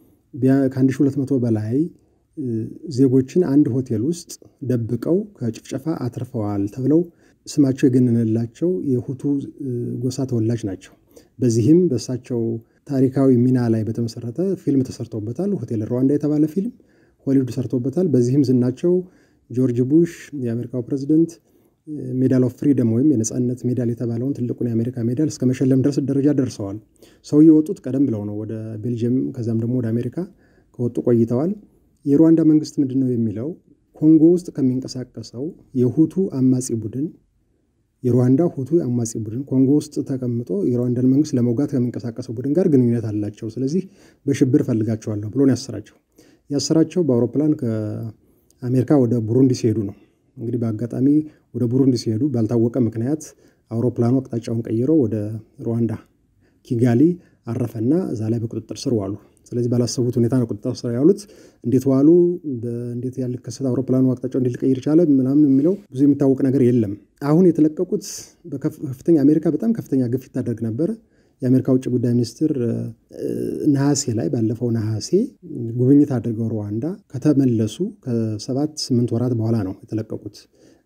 ከ1200 በላይ ዜጎችን አንድ ሆቴል ውስጥ ደብቀው ከጭፍጨፋ አትርፈዋል ተብለው ስማቸው የገነነላቸው የሁቱ ጎሳ ተወላጅ ናቸው። በዚህም በእሳቸው ታሪካዊ ሚና ላይ በተመሰረተ ፊልም ተሰርቶበታል። ሆቴል ሩዋንዳ የተባለ ፊልም ሆሊውድ ሰርቶበታል። በዚህም ዝናቸው ጆርጅ ቡሽ የአሜሪካው ፕሬዚደንት ሜዳል ኦፍ ፍሪደም ወይም የነፃነት ሜዳል የተባለውን ትልቁን የአሜሪካ ሜዳል እስከ መሸለም ድረስ ደረጃ ደርሰዋል። ሰው የወጡት ቀደም ብለው ነው ወደ ቤልጅየም ከዛም ደግሞ ወደ አሜሪካ ከወጡ ቆይተዋል። የሩዋንዳ መንግስት ምንድን ነው የሚለው ኮንጎ ውስጥ ከሚንቀሳቀሰው የሁቱ አማጺ ቡድን የሩዋንዳ ሁቱ አማጺ ቡድን ኮንጎ ውስጥ ተቀምጦ የሩዋንዳን መንግስት ለመውጋት ከሚንቀሳቀሰው ቡድን ጋር ግንኙነት አላቸው። ስለዚህ በሽብር ፈልጋቸዋለሁ ብሎ ነው ያሰራቸው። ያሰራቸው በአውሮፕላን ከአሜሪካ ወደ ቡሩንዲ ሲሄዱ ነው። እንግዲህ በአጋጣሚ ወደ ቡሩንዲ ሲሄዱ ባልታወቀ ምክንያት አውሮፕላኑ አቅጣጫውን ቀይሮ ወደ ሩዋንዳ ኪጋሊ አረፈና እዛ ላይ በቁጥጥር ስር ዋሉ። ስለዚህ ባላሰቡት ሁኔታ ነው ቁጥጥር ስር ያሉት። እንዴት ዋሉ፣ እንዴት ያልከሰት አውሮፕላኑ አቅጣጫው እንዴት ሊቀይር ቻለ ምናምን የሚለው ብዙ የሚታወቅ ነገር የለም። አሁን የተለቀቁት በከፍተኛ አሜሪካ በጣም ከፍተኛ ግፊት ታደርግ ነበረ። የአሜሪካ ውጭ ጉዳይ ሚኒስትር ነሐሴ ላይ ባለፈው ነሐሴ ጉብኝት አድርገው ሩዋንዳ ከተመለሱ ከሰባት ስምንት ወራት በኋላ ነው የተለቀቁት።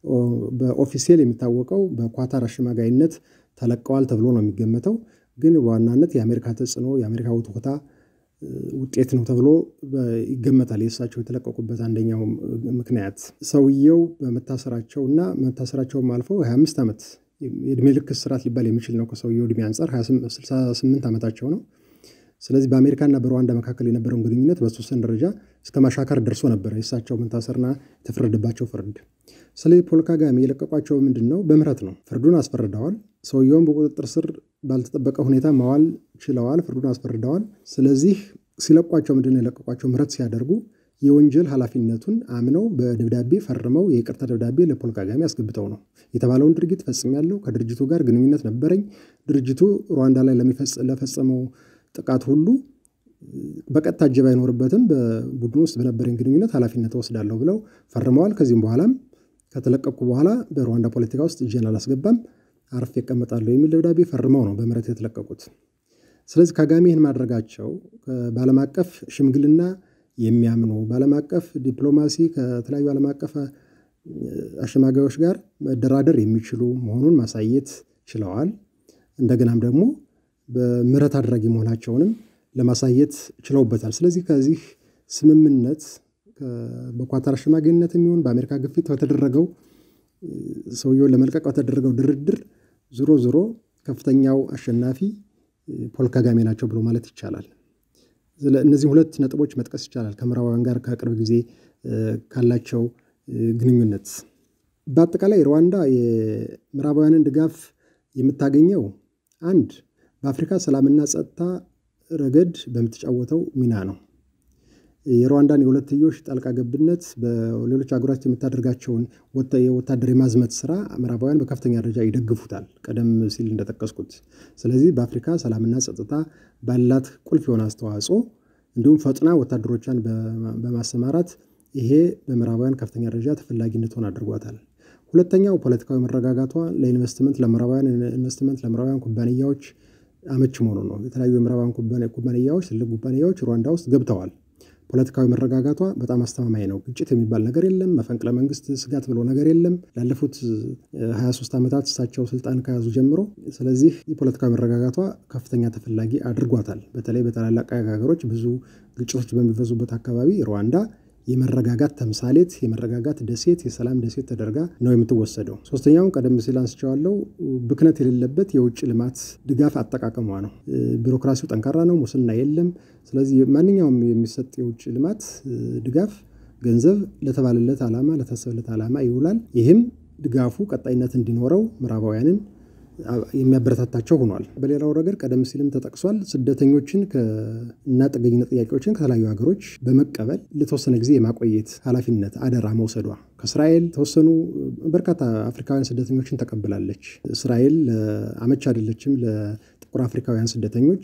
በኦፊሴል የሚታወቀው በኳታር አሸማጋይነት ተለቀዋል ተብሎ ነው የሚገመተው። ግን በዋናነት የአሜሪካ ተጽዕኖ የአሜሪካ ውትወታ ውጤት ነው ተብሎ ይገመታል። የእሳቸው የተለቀቁበት አንደኛው ምክንያት ሰውየው በመታሰራቸው እና መታሰራቸውም አልፈው 25 ዓመት የእድሜ ልክ እስራት ሊባል የሚችል ነው። ከሰውየው እድሜ አንጻር 68 ዓመታቸው ነው። ስለዚህ በአሜሪካና በሩዋንዳ መካከል የነበረውን ግንኙነት በተወሰነ ደረጃ እስከ ማሻከር ደርሶ ነበረ የእሳቸው መታሰርና የተፈረደባቸው ፍርድ። ስለዚህ ፖል ካጋሜ የለቀቋቸው ምንድን ነው? በምህረት ነው። ፍርዱን አስፈርደዋል። ሰውየውን በቁጥጥር ስር ባልተጠበቀ ሁኔታ ማዋል ችለዋል። ፍርዱን አስፈርደዋል። ስለዚህ ሲለቋቸው ምንድን ነው የለቀቋቸው? ምህረት ሲያደርጉ የወንጀል ኃላፊነቱን አምነው በደብዳቤ ፈርመው የይቅርታ ደብዳቤ ለፖል ካጋሜ አስገብተው ነው የተባለውን ድርጊት ፈጽሜያለሁ፣ ከድርጅቱ ጋር ግንኙነት ነበረኝ፣ ድርጅቱ ሩዋንዳ ላይ ለፈጸመው ጥቃት ሁሉ በቀጥታ እጀባ አይኖርበትም፣ በቡድኑ ውስጥ በነበረኝ ግንኙነት ኃላፊነት ወስዳለሁ ብለው ፈርመዋል። ከዚህም በኋላም ከተለቀቅኩ በኋላ በሩዋንዳ ፖለቲካ ውስጥ እጄን አላስገባም፣ አርፌ እቀመጣለሁ የሚል ደብዳቤ ፈርመው ነው በምህረት የተለቀቁት። ስለዚህ ካጋሜ ይህን ማድረጋቸው በዓለም አቀፍ ሽምግልና የሚያምኑ በዓለም አቀፍ ዲፕሎማሲ ከተለያዩ ዓለም አቀፍ አሸማጋዮች ጋር መደራደር የሚችሉ መሆኑን ማሳየት ችለዋል። እንደገናም ደግሞ በምህረት አድራጊ መሆናቸውንም ለማሳየት ችለውበታል። ስለዚህ ከዚህ ስምምነት በኳታር አሸማጋይነት የሚሆን በአሜሪካ ግፊት በተደረገው ሰውየውን ለመልቀቅ በተደረገው ድርድር ዞሮ ዞሮ ከፍተኛው አሸናፊ ፖል ካጋሜ ናቸው ብሎ ማለት ይቻላል። እነዚህ ሁለት ነጥቦች መጥቀስ ይቻላል ከምዕራባውያን ጋር ከቅርብ ጊዜ ካላቸው ግንኙነት። በአጠቃላይ ሩዋንዳ የምዕራባውያንን ድጋፍ የምታገኘው አንድ በአፍሪካ ሰላምና ጸጥታ ረገድ በምትጫወተው ሚና ነው። የሩዋንዳን የሁለትዮሽ ጣልቃ ገብነት በሌሎች ሀገራት የምታደርጋቸውን የወታደር የማዝመት ስራ ምዕራባውያን በከፍተኛ ደረጃ ይደግፉታል፣ ቀደም ሲል እንደጠቀስኩት። ስለዚህ በአፍሪካ ሰላምና ጸጥታ ባላት ቁልፍ የሆነ አስተዋጽኦ እንዲሁም ፈጥና ወታደሮቿን በማሰማራት ይሄ በምዕራባውያን ከፍተኛ ደረጃ ተፈላጊነቷን አድርጓታል። ሁለተኛው ፖለቲካዊ መረጋጋቷ ለኢንቨስትመንት ለምዕራባውያን ኢንቨስትመንት ለምዕራባውያን ኩባንያዎች አመች መሆኑ ነው። የተለያዩ የምዕራባውያን ኩባንያዎች ትልቅ ኩባንያዎች ሩዋንዳ ውስጥ ገብተዋል። ፖለቲካዊ መረጋጋቷ በጣም አስተማማኝ ነው። ግጭት የሚባል ነገር የለም። መፈንቅለ መንግስት ስጋት ብሎ ነገር የለም ላለፉት 23 ዓመታት እሳቸው ስልጣን ከያዙ ጀምሮ። ስለዚህ የፖለቲካዊ መረጋጋቷ ከፍተኛ ተፈላጊ አድርጓታል። በተለይ በታላላቅ ሀገሮች ብዙ ግጭቶች በሚበዙበት አካባቢ ሩዋንዳ የመረጋጋት ተምሳሌት፣ የመረጋጋት ደሴት፣ የሰላም ደሴት ተደርጋ ነው የምትወሰደው። ሶስተኛውን ቀደም ሲል አንስቼዋለሁ፣ ብክነት የሌለበት የውጭ ልማት ድጋፍ አጠቃቀሟ ነው። ቢሮክራሲው ጠንካራ ነው፣ ሙስና የለም። ስለዚህ ማንኛውም የሚሰጥ የውጭ ልማት ድጋፍ ገንዘብ ለተባለለት ዓላማ ለታሰበለት ዓላማ ይውላል። ይህም ድጋፉ ቀጣይነት እንዲኖረው ምዕራባውያንን የሚያበረታታቸው ሆኗል። በሌላው ረገድ ቀደም ሲልም ተጠቅሷል። ስደተኞችን እና ጥገኝነት ጥያቄዎችን ከተለያዩ ሀገሮች በመቀበል ለተወሰነ ጊዜ የማቆየት ኃላፊነት አደራ መውሰዷ ከእስራኤል የተወሰኑ በርካታ አፍሪካውያን ስደተኞችን ተቀብላለች። እስራኤል አመች አይደለችም ለጥቁር አፍሪካውያን ስደተኞች።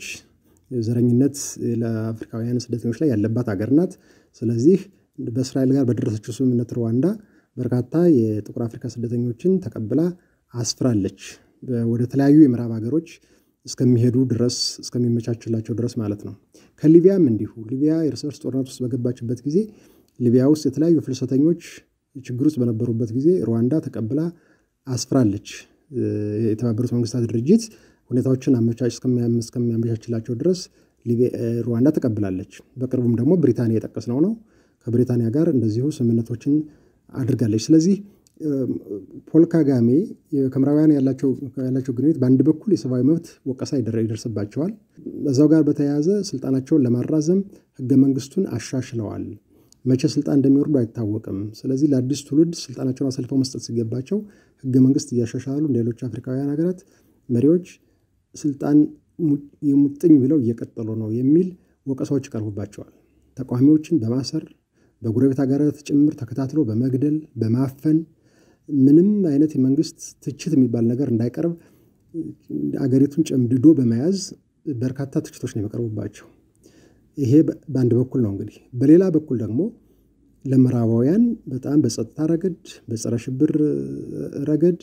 ዘረኝነት ለአፍሪካውያን ስደተኞች ላይ ያለባት ሀገር ናት። ስለዚህ በእስራኤል ጋር በደረሰችው ስምምነት ሩዋንዳ በርካታ የጥቁር አፍሪካ ስደተኞችን ተቀብላ አስፍራለች። ወደ ተለያዩ የምዕራብ ሀገሮች እስከሚሄዱ ድረስ እስከሚመቻችላቸው ድረስ ማለት ነው። ከሊቢያም እንዲሁ ሊቢያ የእርስ በርስ ጦርነት ውስጥ በገባችበት ጊዜ ሊቢያ ውስጥ የተለያዩ ፍልሰተኞች ችግር ውስጥ በነበሩበት ጊዜ ሩዋንዳ ተቀብላ አስፍራለች። የተባበሩት መንግስታት ድርጅት ሁኔታዎችን አመቻች እስከሚያመቻችላቸው ድረስ ሩዋንዳ ተቀብላለች። በቅርቡም ደግሞ ብሪታንያ የጠቀስነው ነው። ከብሪታንያ ጋር እንደዚሁ ስምምነቶችን አድርጋለች። ስለዚህ ፖል ካጋሜ ከምዕራባውያን ያላቸው ግንኙነት በአንድ በኩል የሰብአዊ መብት ወቀሳ ይደርስባቸዋል። በዛው ጋር በተያያዘ ስልጣናቸውን ለማራዘም ህገ መንግስቱን አሻሽለዋል። መቼ ስልጣን እንደሚወርዱ አይታወቅም። ስለዚህ ለአዲስ ትውልድ ስልጣናቸውን አሳልፈው መስጠት ሲገባቸው ህገ መንግስት እያሻሻሉ እንደ ሌሎች አፍሪካውያን ሀገራት መሪዎች ስልጣን የሙጥኝ ብለው እየቀጠሉ ነው የሚል ወቀሳዎች ይቀርቡባቸዋል። ተቃዋሚዎችን በማሰር በጎረቤት ሀገራት ጭምር ተከታትሎ በመግደል በማፈን ምንም አይነት የመንግስት ትችት የሚባል ነገር እንዳይቀርብ አገሪቱን ጨምድዶ በመያዝ በርካታ ትችቶች ነው የሚቀርቡባቸው። ይሄ በአንድ በኩል ነው። እንግዲህ በሌላ በኩል ደግሞ ለምዕራባውያን በጣም በጸጥታ ረገድ፣ በጸረ ሽብር ረገድ፣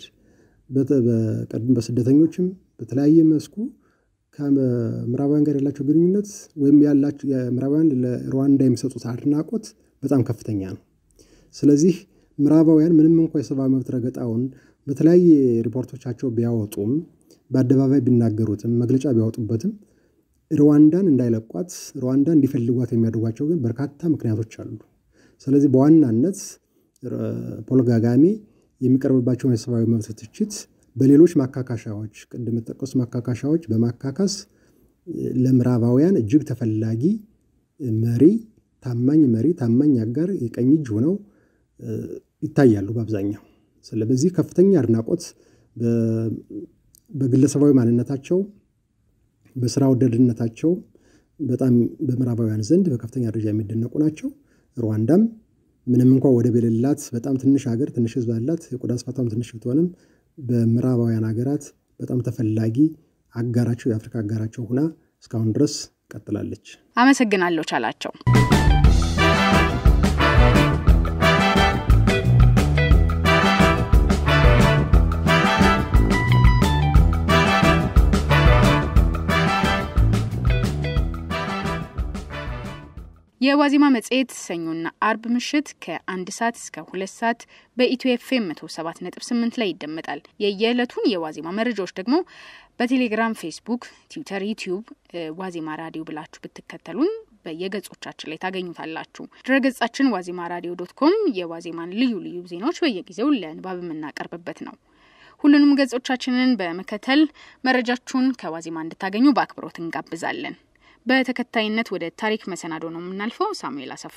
በስደተኞችም በተለያየ መስኩ ከምዕራባውያን ጋር ያላቸው ግንኙነት ወይም ያላቸው የምዕራባውያን ለሩዋንዳ የሚሰጡት አድናቆት በጣም ከፍተኛ ነው። ስለዚህ ምዕራባውያን ምንም እንኳ የሰብአዊ መብት ረገጣውን በተለያየ ሪፖርቶቻቸው ቢያወጡም በአደባባይ ቢናገሩትም መግለጫ ቢያወጡበትም ሩዋንዳን እንዳይለቋት ሩዋንዳ እንዲፈልጓት የሚያደርጓቸው ግን በርካታ ምክንያቶች አሉ። ስለዚህ በዋናነት ፖል ካጋሜ የሚቀርብባቸውን የሰብአዊ መብት ትችት በሌሎች ማካካሻዎች ቅድም የጠቀሱ ማካካሻዎች በማካካስ ለምዕራባውያን እጅግ ተፈላጊ መሪ፣ ታማኝ መሪ፣ ታማኝ አጋር፣ የቀኝ እጅ ሆነው ይታያሉ በአብዛኛው። ስለዚህ ከፍተኛ አድናቆት በግለሰባዊ ማንነታቸው በስራ ወዳድነታቸው በጣም በምዕራባውያን ዘንድ በከፍተኛ ደረጃ የሚደነቁ ናቸው። ሩዋንዳም ምንም እንኳ ወደብ የሌላት በጣም ትንሽ ሀገር ትንሽ ሕዝብ አላት የቆዳ ስፋቷም ትንሽ ብትሆንም በምዕራባውያን ሀገራት በጣም ተፈላጊ አጋራቸው የአፍሪካ አጋራቸው ሁና እስካሁን ድረስ ቀጥላለች። አመሰግናለሁ ቻላቸው። የዋዜማ መጽሔት ሰኞና አርብ ምሽት ከአንድ ሰዓት እስከ ሁለት ሰዓት በኢትዮ ኤፍኤም መቶ ሰባት ነጥብ ስምንት ላይ ይደመጣል። የየዕለቱን የዋዜማ መረጃዎች ደግሞ በቴሌግራም፣ ፌስቡክ፣ ትዊተር፣ ዩቲዩብ ዋዜማ ራዲዮ ብላችሁ ብትከተሉን በየገጾቻችን ላይ ታገኙታላችሁ። ድረገጻችን ዋዜማ ራዲዮ ዶት ኮም የዋዜማን ልዩ ልዩ ዜናዎች በየጊዜው ለንባብ የምናቀርብበት ነው። ሁሉንም ገጾቻችንን በመከተል መረጃችሁን ከዋዜማ እንድታገኙ በአክብሮት እንጋብዛለን። በተከታይነት ወደ ታሪክ መሰናዶ ነው የምናልፈው። ሳሙኤል አሰፋ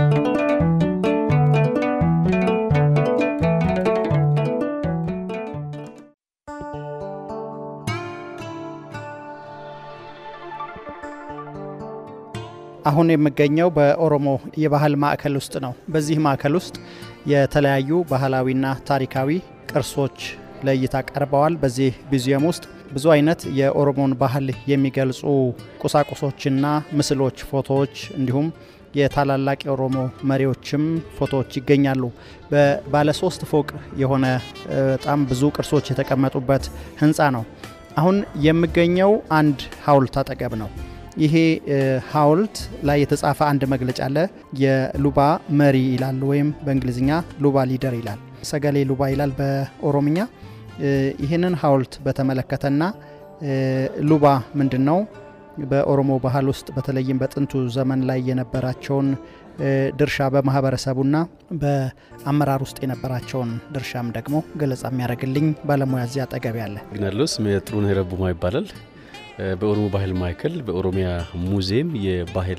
አሁን የምገኘው በኦሮሞ የባህል ማዕከል ውስጥ ነው። በዚህ ማዕከል ውስጥ የተለያዩ ባህላዊና ታሪካዊ ቅርሶች ለእይታ ቀርበዋል። በዚህ ሙዚየም ውስጥ ብዙ አይነት የኦሮሞን ባህል የሚገልጹ ቁሳቁሶችና ምስሎች፣ ፎቶዎች እንዲሁም የታላላቅ የኦሮሞ መሪዎችም ፎቶዎች ይገኛሉ። በባለ ሶስት ፎቅ የሆነ በጣም ብዙ ቅርሶች የተቀመጡበት ህንፃ ነው። አሁን የምገኘው አንድ ሐውልት አጠገብ ነው። ይሄ ሐውልት ላይ የተጻፈ አንድ መግለጫ አለ። የሉባ መሪ ይላል፣ ወይም በእንግሊዝኛ ሉባ ሊደር ይላል። ሰገሌ ሉባ ይላል በኦሮምኛ። ይህንን ሐውልት በተመለከተና ሉባ ምንድን ነው፣ በኦሮሞ ባህል ውስጥ በተለይም በጥንቱ ዘመን ላይ የነበራቸውን ድርሻ በማህበረሰቡና በአመራር ውስጥ የነበራቸውን ድርሻም ደግሞ ገለጻ የሚያደርግልኝ ባለሙያ እዚያ አጠገብ ያለ ግናለው። ስሜ ጥሩነህ ረቡማ ይባላል። በኦሮሞ ባህል ማዕከል በኦሮሚያ ሙዚየም የባህል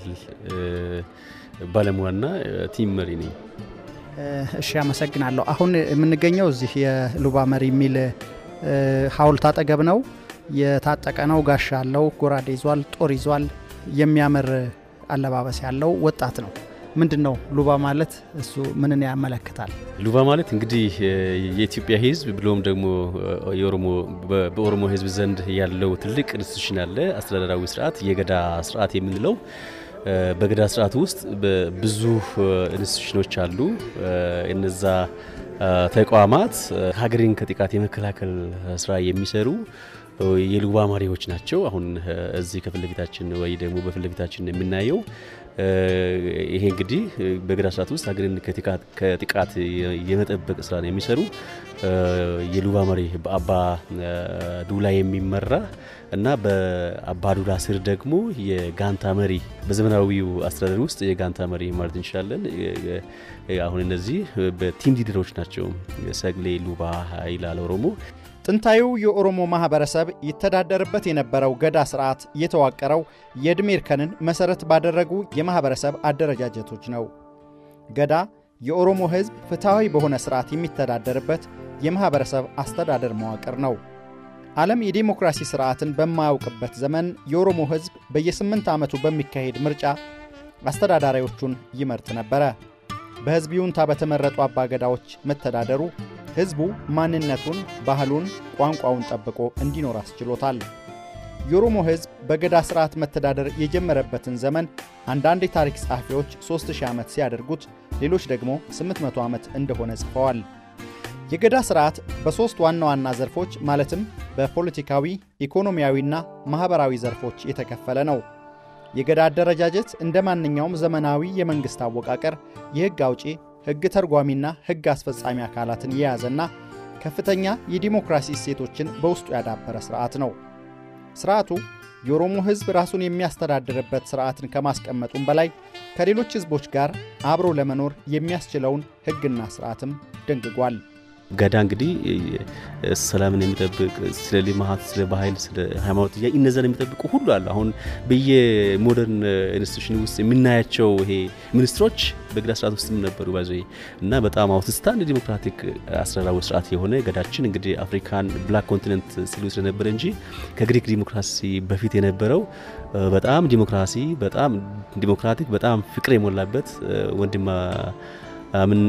ባለሙያና ቲም መሪ ነኝ። እሺ፣ አመሰግናለሁ። አሁን የምንገኘው እዚህ የሉባ መሪ የሚል ሐውልት አጠገብ ነው። የታጠቀ ነው፣ ጋሻ አለው፣ ጎራዴ ይዟል፣ ጦር ይዟል። የሚያምር አለባበስ ያለው ወጣት ነው። ምንድን ነው ሉባ ማለት? እሱ ምንን ያመለክታል? ሉባ ማለት እንግዲህ የኢትዮጵያ ሕዝብ ብሎም ደግሞ በኦሮሞ ሕዝብ ዘንድ ያለው ትልቅ ኢንስቲቱሽን አለ፣ አስተዳደራዊ ስርዓት፣ የገዳ ስርዓት የምንለው በገዳ ስርዓት ውስጥ ብዙ ኢንስቲቱሽኖች አሉ። እነዛ ተቋማት ሀገርን ከጥቃት የመከላከል ስራ የሚሰሩ የሉባ መሪዎች ናቸው። አሁን እዚህ ከፊት ለፊታችን ወይ ደግሞ በፊት ለፊታችን የምናየው ይሄ እንግዲህ በገዳ ስርዓት ውስጥ ሀገርን ከጥቃት የመጠበቅ ስራ የሚሰሩ የሉባ መሪ በአባ ዱላ የሚመራ እና በአባ ዱላ ስር ደግሞ የጋንታ መሪ በዘመናዊው አስተዳደር ውስጥ የጋንታ መሪ ማለት እንችላለን። አሁን እነዚህ በቲም ሊደሮች ናቸው። ሰግሌ ሉባ ይላል ኦሮሞ። ጥንታዊው የኦሮሞ ማህበረሰብ ይተዳደርበት የነበረው ገዳ ስርዓት የተዋቀረው የዕድሜ እርከንን መሠረት ባደረጉ የማህበረሰብ አደረጃጀቶች ነው። ገዳ የኦሮሞ ሕዝብ ፍትሐዊ በሆነ ስርዓት የሚተዳደርበት የማህበረሰብ አስተዳደር መዋቅር ነው። ዓለም የዴሞክራሲ ስርዓትን በማያውቅበት ዘመን የኦሮሞ ሕዝብ በየስምንት ዓመቱ በሚካሄድ ምርጫ አስተዳዳሪዎቹን ይመርጥ ነበረ። በሕዝብ ይሁንታ በተመረጡ አባገዳዎች መተዳደሩ ሕዝቡ ማንነቱን፣ ባህሉን፣ ቋንቋውን ጠብቆ እንዲኖር አስችሎታል። የኦሮሞ ሕዝብ በገዳ ሥርዓት መተዳደር የጀመረበትን ዘመን አንዳንድ የታሪክ ጸሐፊዎች 3000 ዓመት ሲያደርጉት፣ ሌሎች ደግሞ 800 ዓመት እንደሆነ ጽፈዋል። የገዳ ሥርዓት በሦስት ዋና ዋና ዘርፎች ማለትም በፖለቲካዊ፣ ኢኮኖሚያዊና ማኅበራዊ ዘርፎች የተከፈለ ነው። የገዳ አደረጃጀት እንደ ማንኛውም ዘመናዊ የመንግሥት አወቃቀር የሕግ አውጪ ሕግ ተርጓሚና ሕግ አስፈጻሚ አካላትን የያዘና ከፍተኛ የዲሞክራሲ እሴቶችን በውስጡ ያዳበረ ሥርዓት ነው። ሥርዓቱ የኦሮሞ ሕዝብ ራሱን የሚያስተዳድርበት ሥርዓትን ከማስቀመጡም በላይ ከሌሎች ሕዝቦች ጋር አብሮ ለመኖር የሚያስችለውን ሕግና ሥርዓትም ደንግጓል። ገዳ እንግዲህ ሰላምን የሚጠብቅ ስለ ልማት፣ ስለ ባህል፣ ስለ ሃይማኖት ጥያቄ እነዛን የሚጠብቁ ሁሉ አሉ። አሁን በየሞደርን ኢንስቲቱሽን ውስጥ የምናያቸው ይሄ ሚኒስትሮች በገዳ ስርዓት ውስጥ ነበሩ ባዘ እና በጣም አውትስታንድ ዲሞክራቲክ አስተዳዳሪ ስርዓት የሆነ ገዳችን እንግዲህ አፍሪካን ብላክ ኮንቲነንት ሲሉ ስለነበረ እንጂ ከግሪክ ዲሞክራሲ በፊት የነበረው በጣም ዲሞክራሲ በጣም ዲሞክራቲክ በጣም ፍቅር የሞላበት ወንድማ ምን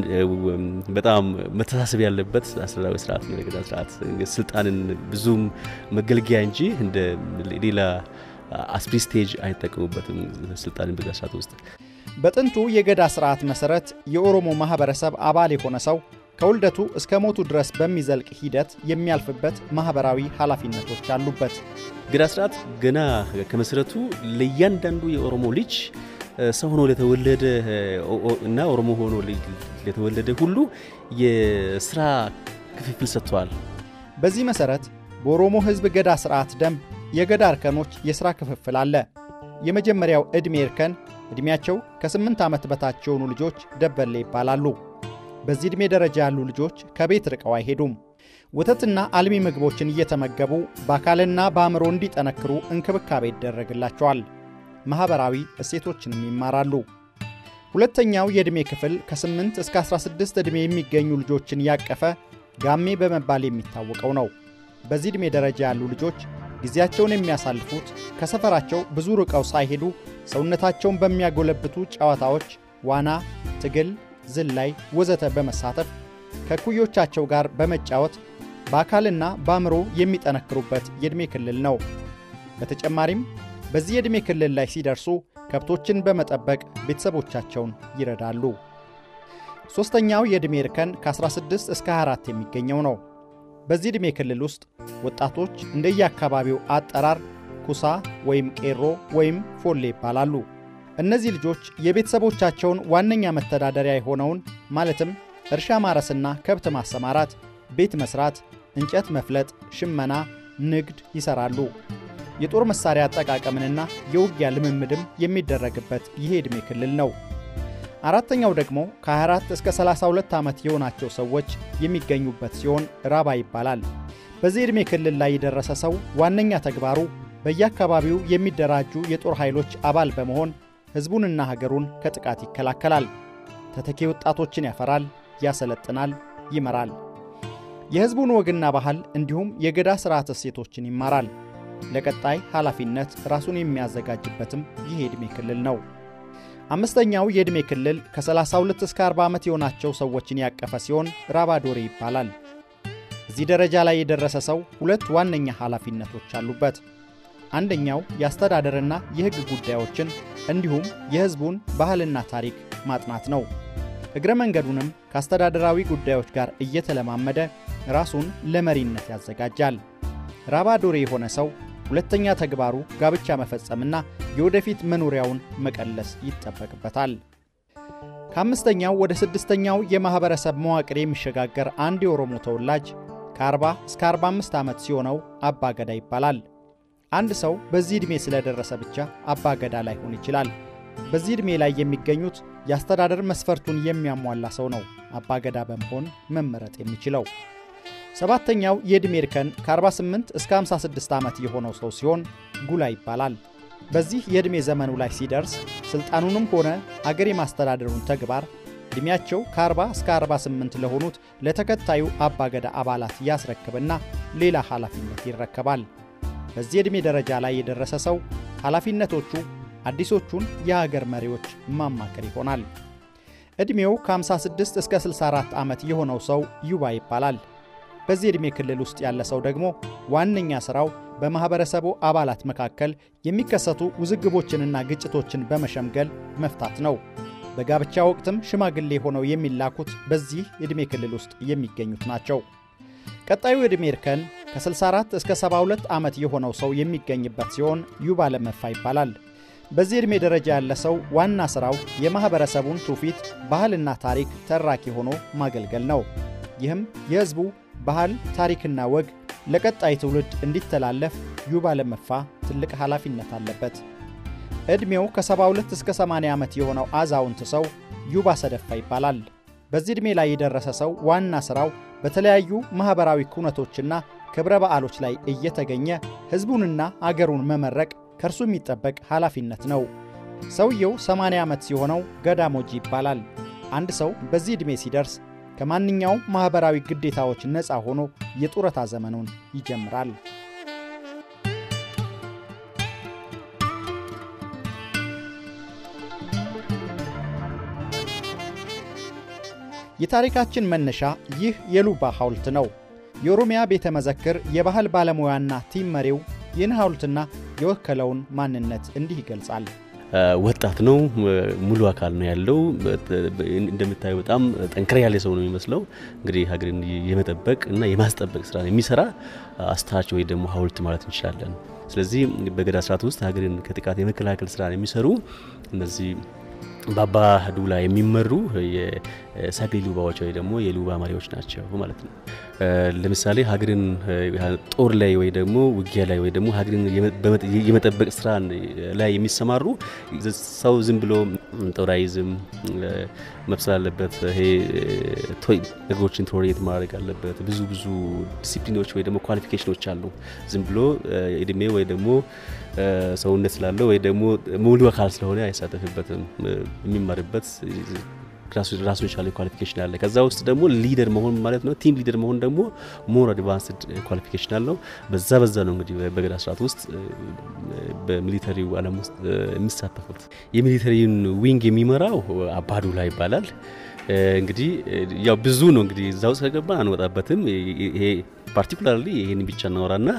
በጣም መተሳሰብ ያለበት አስተዳዳሪ ስርዓት ነው። የገዳ ስርዓት ስልጣንን ብዙም መገልገያ እንጂ እንደ ሌላ አስፕሪ ስቴጅ አይጠቀሙበትም ስልጣንን በገዳ ስርዓት ውስጥ። በጥንቱ የገዳ ስርዓት መሠረት የኦሮሞ ማኅበረሰብ አባል የሆነ ሰው ከውልደቱ እስከ ሞቱ ድረስ በሚዘልቅ ሂደት የሚያልፍበት ማኅበራዊ ኃላፊነቶች አሉበት። ገዳ ስርዓት ገና ከመሠረቱ ለእያንዳንዱ የኦሮሞ ልጅ ሰው ሆኖ ለተወለደ እና ኦሮሞ ሆኖ ለተወለደ ሁሉ የስራ ክፍፍል ሰጥተዋል። በዚህ መሠረት በኦሮሞ ሕዝብ ገዳ ሥርዓት ደንብ የገዳ እርከኖች የሥራ ክፍፍል አለ። የመጀመሪያው ዕድሜ እርከን ዕድሜያቸው ከስምንት ዓመት በታች የሆኑ ልጆች ደበሌ ይባላሉ። በዚህ ዕድሜ ደረጃ ያሉ ልጆች ከቤት ርቀው አይሄዱም። ወተትና አልሚ ምግቦችን እየተመገቡ በአካልና በአእምሮ እንዲጠነክሩ እንክብካቤ ይደረግላቸዋል። ማኅበራዊ እሴቶችንም ይማራሉ። ሁለተኛው የዕድሜ ክፍል ከ8 እስከ 16 ዕድሜ የሚገኙ ልጆችን ያቀፈ ጋሜ በመባል የሚታወቀው ነው። በዚህ ዕድሜ ደረጃ ያሉ ልጆች ጊዜያቸውን የሚያሳልፉት ከሰፈራቸው ብዙ ርቀው ሳይሄዱ ሰውነታቸውን በሚያጎለብቱ ጨዋታዎች፣ ዋና፣ ትግል፣ ዝላይ ወዘተ በመሳተፍ ከኩዮቻቸው ጋር በመጫወት በአካልና በአእምሮ የሚጠነክሩበት የዕድሜ ክልል ነው። በተጨማሪም በዚህ የዕድሜ ክልል ላይ ሲደርሱ ከብቶችን በመጠበቅ ቤተሰቦቻቸውን ይረዳሉ። ሦስተኛው የዕድሜ እርከን ከ16 እስከ 24 የሚገኘው ነው። በዚህ ዕድሜ ክልል ውስጥ ወጣቶች እንደየአካባቢው አጠራር ኩሳ ወይም ቄሮ ወይም ፎሌ ይባላሉ። እነዚህ ልጆች የቤተሰቦቻቸውን ዋነኛ መተዳደሪያ የሆነውን ማለትም እርሻ ማረስና ከብት ማሰማራት፣ ቤት መስራት፣ እንጨት መፍለጥ፣ ሽመና፣ ንግድ ይሠራሉ። የጦር መሳሪያ አጠቃቀምንና የውጊያ ልምምድም የሚደረግበት ይሄ ዕድሜ ክልል ነው። አራተኛው ደግሞ ከ24 እስከ 32 ዓመት የሆናቸው ሰዎች የሚገኙበት ሲሆን ራባ ይባላል። በዚህ ዕድሜ ክልል ላይ የደረሰ ሰው ዋነኛ ተግባሩ በየአካባቢው የሚደራጁ የጦር ኃይሎች አባል በመሆን ሕዝቡንና ሀገሩን ከጥቃት ይከላከላል። ተተኪ ወጣቶችን ያፈራል፣ ያሰለጥናል፣ ይመራል። የሕዝቡን ወግና ባህል እንዲሁም የገዳ ሥርዓት እሴቶችን ይማራል። ለቀጣይ ኃላፊነት ራሱን የሚያዘጋጅበትም ይህ የዕድሜ ክልል ነው። አምስተኛው የዕድሜ ክልል ከ32 እስከ 40 ዓመት የሆናቸው ሰዎችን ያቀፈ ሲሆን ራባዶሬ ይባላል። እዚህ ደረጃ ላይ የደረሰ ሰው ሁለት ዋነኛ ኃላፊነቶች አሉበት። አንደኛው የአስተዳደርና የሕግ ጉዳዮችን እንዲሁም የሕዝቡን ባህልና ታሪክ ማጥናት ነው። እግረ መንገዱንም ከአስተዳደራዊ ጉዳዮች ጋር እየተለማመደ ራሱን ለመሪነት ያዘጋጃል። ራባዶሬ የሆነ ሰው ሁለተኛ ተግባሩ ጋብቻ መፈጸምና የወደፊት መኖሪያውን መቀለስ ይጠበቅበታል። ከአምስተኛው ወደ ስድስተኛው የማኅበረሰብ መዋቅር የሚሸጋገር አንድ የኦሮሞ ተወላጅ ከ40 እስከ 45 ዓመት ሲሆነው አባ ገዳ ይባላል። አንድ ሰው በዚህ ዕድሜ ስለደረሰ ብቻ አባ ገዳ ላይሆን ይችላል። በዚህ ዕድሜ ላይ የሚገኙት የአስተዳደር መስፈርቱን የሚያሟላ ሰው ነው አባ ገዳ በመሆን መመረጥ የሚችለው። ሰባተኛው የዕድሜ እርከን ከ48 እስከ 56 ዓመት የሆነው ሰው ሲሆን ጉላ ይባላል። በዚህ የዕድሜ ዘመኑ ላይ ሲደርስ ሥልጣኑንም ሆነ አገር የማስተዳደሩን ተግባር ዕድሜያቸው ከ40 እስከ 48 ለሆኑት ለተከታዩ አባገዳ አባላት ያስረክብና ሌላ ኃላፊነት ይረከባል። በዚህ ዕድሜ ደረጃ ላይ የደረሰ ሰው ኃላፊነቶቹ አዲሶቹን የሀገር መሪዎች ማማከር ይሆናል። ዕድሜው ከ56 እስከ 64 ዓመት የሆነው ሰው ዩባ ይባላል። በዚህ ዕድሜ ክልል ውስጥ ያለ ሰው ደግሞ ዋነኛ ሥራው በማኅበረሰቡ አባላት መካከል የሚከሰቱ ውዝግቦችንና ግጭቶችን በመሸምገል መፍታት ነው። በጋብቻ ወቅትም ሽማግሌ ሆነው የሚላኩት በዚህ ዕድሜ ክልል ውስጥ የሚገኙት ናቸው። ቀጣዩ ዕድሜ እርከን ከ64 እስከ 72 ዓመት የሆነው ሰው የሚገኝበት ሲሆን ዩባ ለመፋ ይባላል። በዚህ ዕድሜ ደረጃ ያለ ሰው ዋና ሥራው የማኅበረሰቡን ትውፊት፣ ባህልና ታሪክ ተራኪ ሆኖ ማገልገል ነው። ይህም የሕዝቡ ባህል፣ ታሪክና ወግ ለቀጣይ ትውልድ እንዲተላለፍ ዩባ ለመፋ ትልቅ ኃላፊነት አለበት። ዕድሜው ከ72 እስከ 80 ዓመት የሆነው አዛውንት ሰው ዩባ ሰደፋ ይባላል። በዚህ ዕድሜ ላይ የደረሰ ሰው ዋና ሥራው በተለያዩ ማኅበራዊ ኩነቶችና ክብረ በዓሎች ላይ እየተገኘ ሕዝቡንና አገሩን መመረቅ ከእርሱ የሚጠበቅ ኃላፊነት ነው። ሰውየው 80 ዓመት ሲሆነው ገዳሞጂ ይባላል። አንድ ሰው በዚህ ዕድሜ ሲደርስ ከማንኛውም ማኅበራዊ ግዴታዎች ነፃ ሆኖ የጡረታ ዘመኑን ይጀምራል። የታሪካችን መነሻ ይህ የሉባ ሐውልት ነው። የኦሮሚያ ቤተ መዘክር የባህል ባለሙያና ቲም መሪው ይህን ሐውልትና የወከለውን ማንነት እንዲህ ይገልጻል። ወጣት ነው። ሙሉ አካል ነው ያለው። እንደምታዩ በጣም ጠንከር ያለ ሰው ነው የሚመስለው። እንግዲህ ሀገርን የመጠበቅ እና የማስጠበቅ ስራ የሚሰራ አስታች ወይ ደግሞ ሐውልት ማለት እንችላለን። ስለዚህ በገዳ ስርዓት ውስጥ ሀገርን ከጥቃት የመከላከል ስራ የሚሰሩ እነዚህ በአባ ዱላ የሚመሩ የሳግሊ ሉባዎች ወይ ደግሞ የሉባ መሪዎች ናቸው ማለት ነው። ለምሳሌ ሀገርን ጦር ላይ ወይ ደግሞ ውጊያ ላይ ወይ ደግሞ ሀገርን የመጠበቅ ስራ ላይ የሚሰማሩ ሰው ዝም ብሎ ጦር አይዝም፣ መብሰል አለበት። ይሄ ነገሮችን ቶሬት ማድረግ አለበት። ብዙ ብዙ ዲሲፕሊኖች ወይ ደግሞ ኳሊፊኬሽኖች አሉ። ዝም ብሎ እድሜ ወይ ደግሞ ሰውነት ስላለው ወይ ደግሞ ሙሉ አካል ስለሆነ አይሳተፍበትም። የሚማርበት ራሱን የቻለ ኳሊፊኬሽን አለ። ከዛ ውስጥ ደግሞ ሊደር መሆን ማለት ነው። ቲም ሊደር መሆን ደግሞ ሞር አድቫንስድ ኳሊፊኬሽን አለው። በዛ በዛ ነው እንግዲህ በገዳ ስርዓት ውስጥ በሚሊተሪው ዓለም ውስጥ የሚሳተፉት። የሚሊተሪውን ዊንግ የሚመራው አባዱላ ይባላል። እንግዲህ ያው ብዙ ነው እንግዲህ እዛ ውስጥ ከገባ አንወጣበትም። ይሄ ፓርቲኩላርሊ ይህን ብቻ እናወራና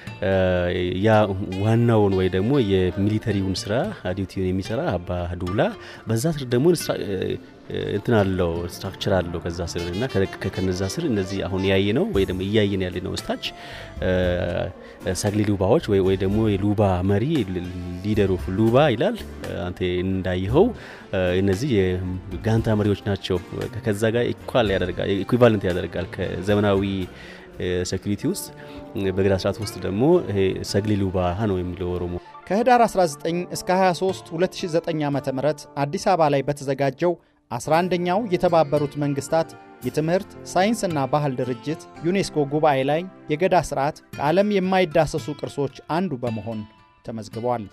ያ ዋናውን ወይ ደግሞ የሚሊተሪውን ስራ ዲዩቲውን የሚሰራ አባ ዱላ በዛ ስር ደግሞ እንትን አለው ስትራክቸር አለው ከዛ ስር እና ከነዛ ስር እነዚህ አሁን ያየ ነው ወይ ደግሞ እያየን ያለ ነው ስታች ሳግሊ ሉባዎች ወይ ደግሞ የሉባ መሪ ሊደሩ ሉባ ይላል። አንተ እንዳየኸው እነዚህ የጋንታ መሪዎች ናቸው። ከዛ ጋር ኢኳል ያደርጋል ኢኩቫለንት ያደርጋል ከዘመናዊ ሴኩሪቲ ውስጥ በገዳ ስርዓት ውስጥ ደግሞ ይሄ ሰግሊ ሉባ ነው የሚለው ኦሮሞ። ከህዳር 19 እስከ 23 2009 ዓ ም አዲስ አበባ ላይ በተዘጋጀው 11ኛው የተባበሩት መንግስታት የትምህርት ሳይንስና ባህል ድርጅት ዩኔስኮ ጉባኤ ላይ የገዳ ስርዓት ከዓለም የማይዳሰሱ ቅርሶች አንዱ በመሆን ተመዝግቧል።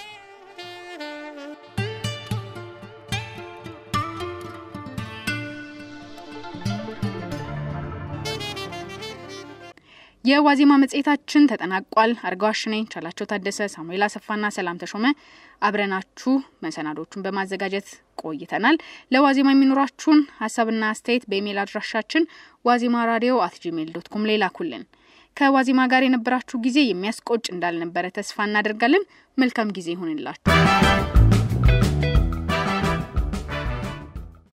የዋዜማ መጽሔታችን ተጠናቋል። አርጋዋሽ ነኝ። ቻላቸው ታደሰ፣ ሳሙኤል አሰፋና ሰላም ተሾመ አብረናችሁ መሰናዶቹን በማዘጋጀት ቆይተናል። ለዋዜማ የሚኖራችሁን ሀሳብና አስተያየት በኢሜይል አድራሻችን ዋዜማ ራዲዮ አት ጂሜል ዶት ኮም ላይ ላኩልን። ከዋዜማ ጋር የነበራችሁ ጊዜ የሚያስቆጭ እንዳልነበረ ተስፋ እናደርጋለን። መልካም ጊዜ ይሁንላችሁ።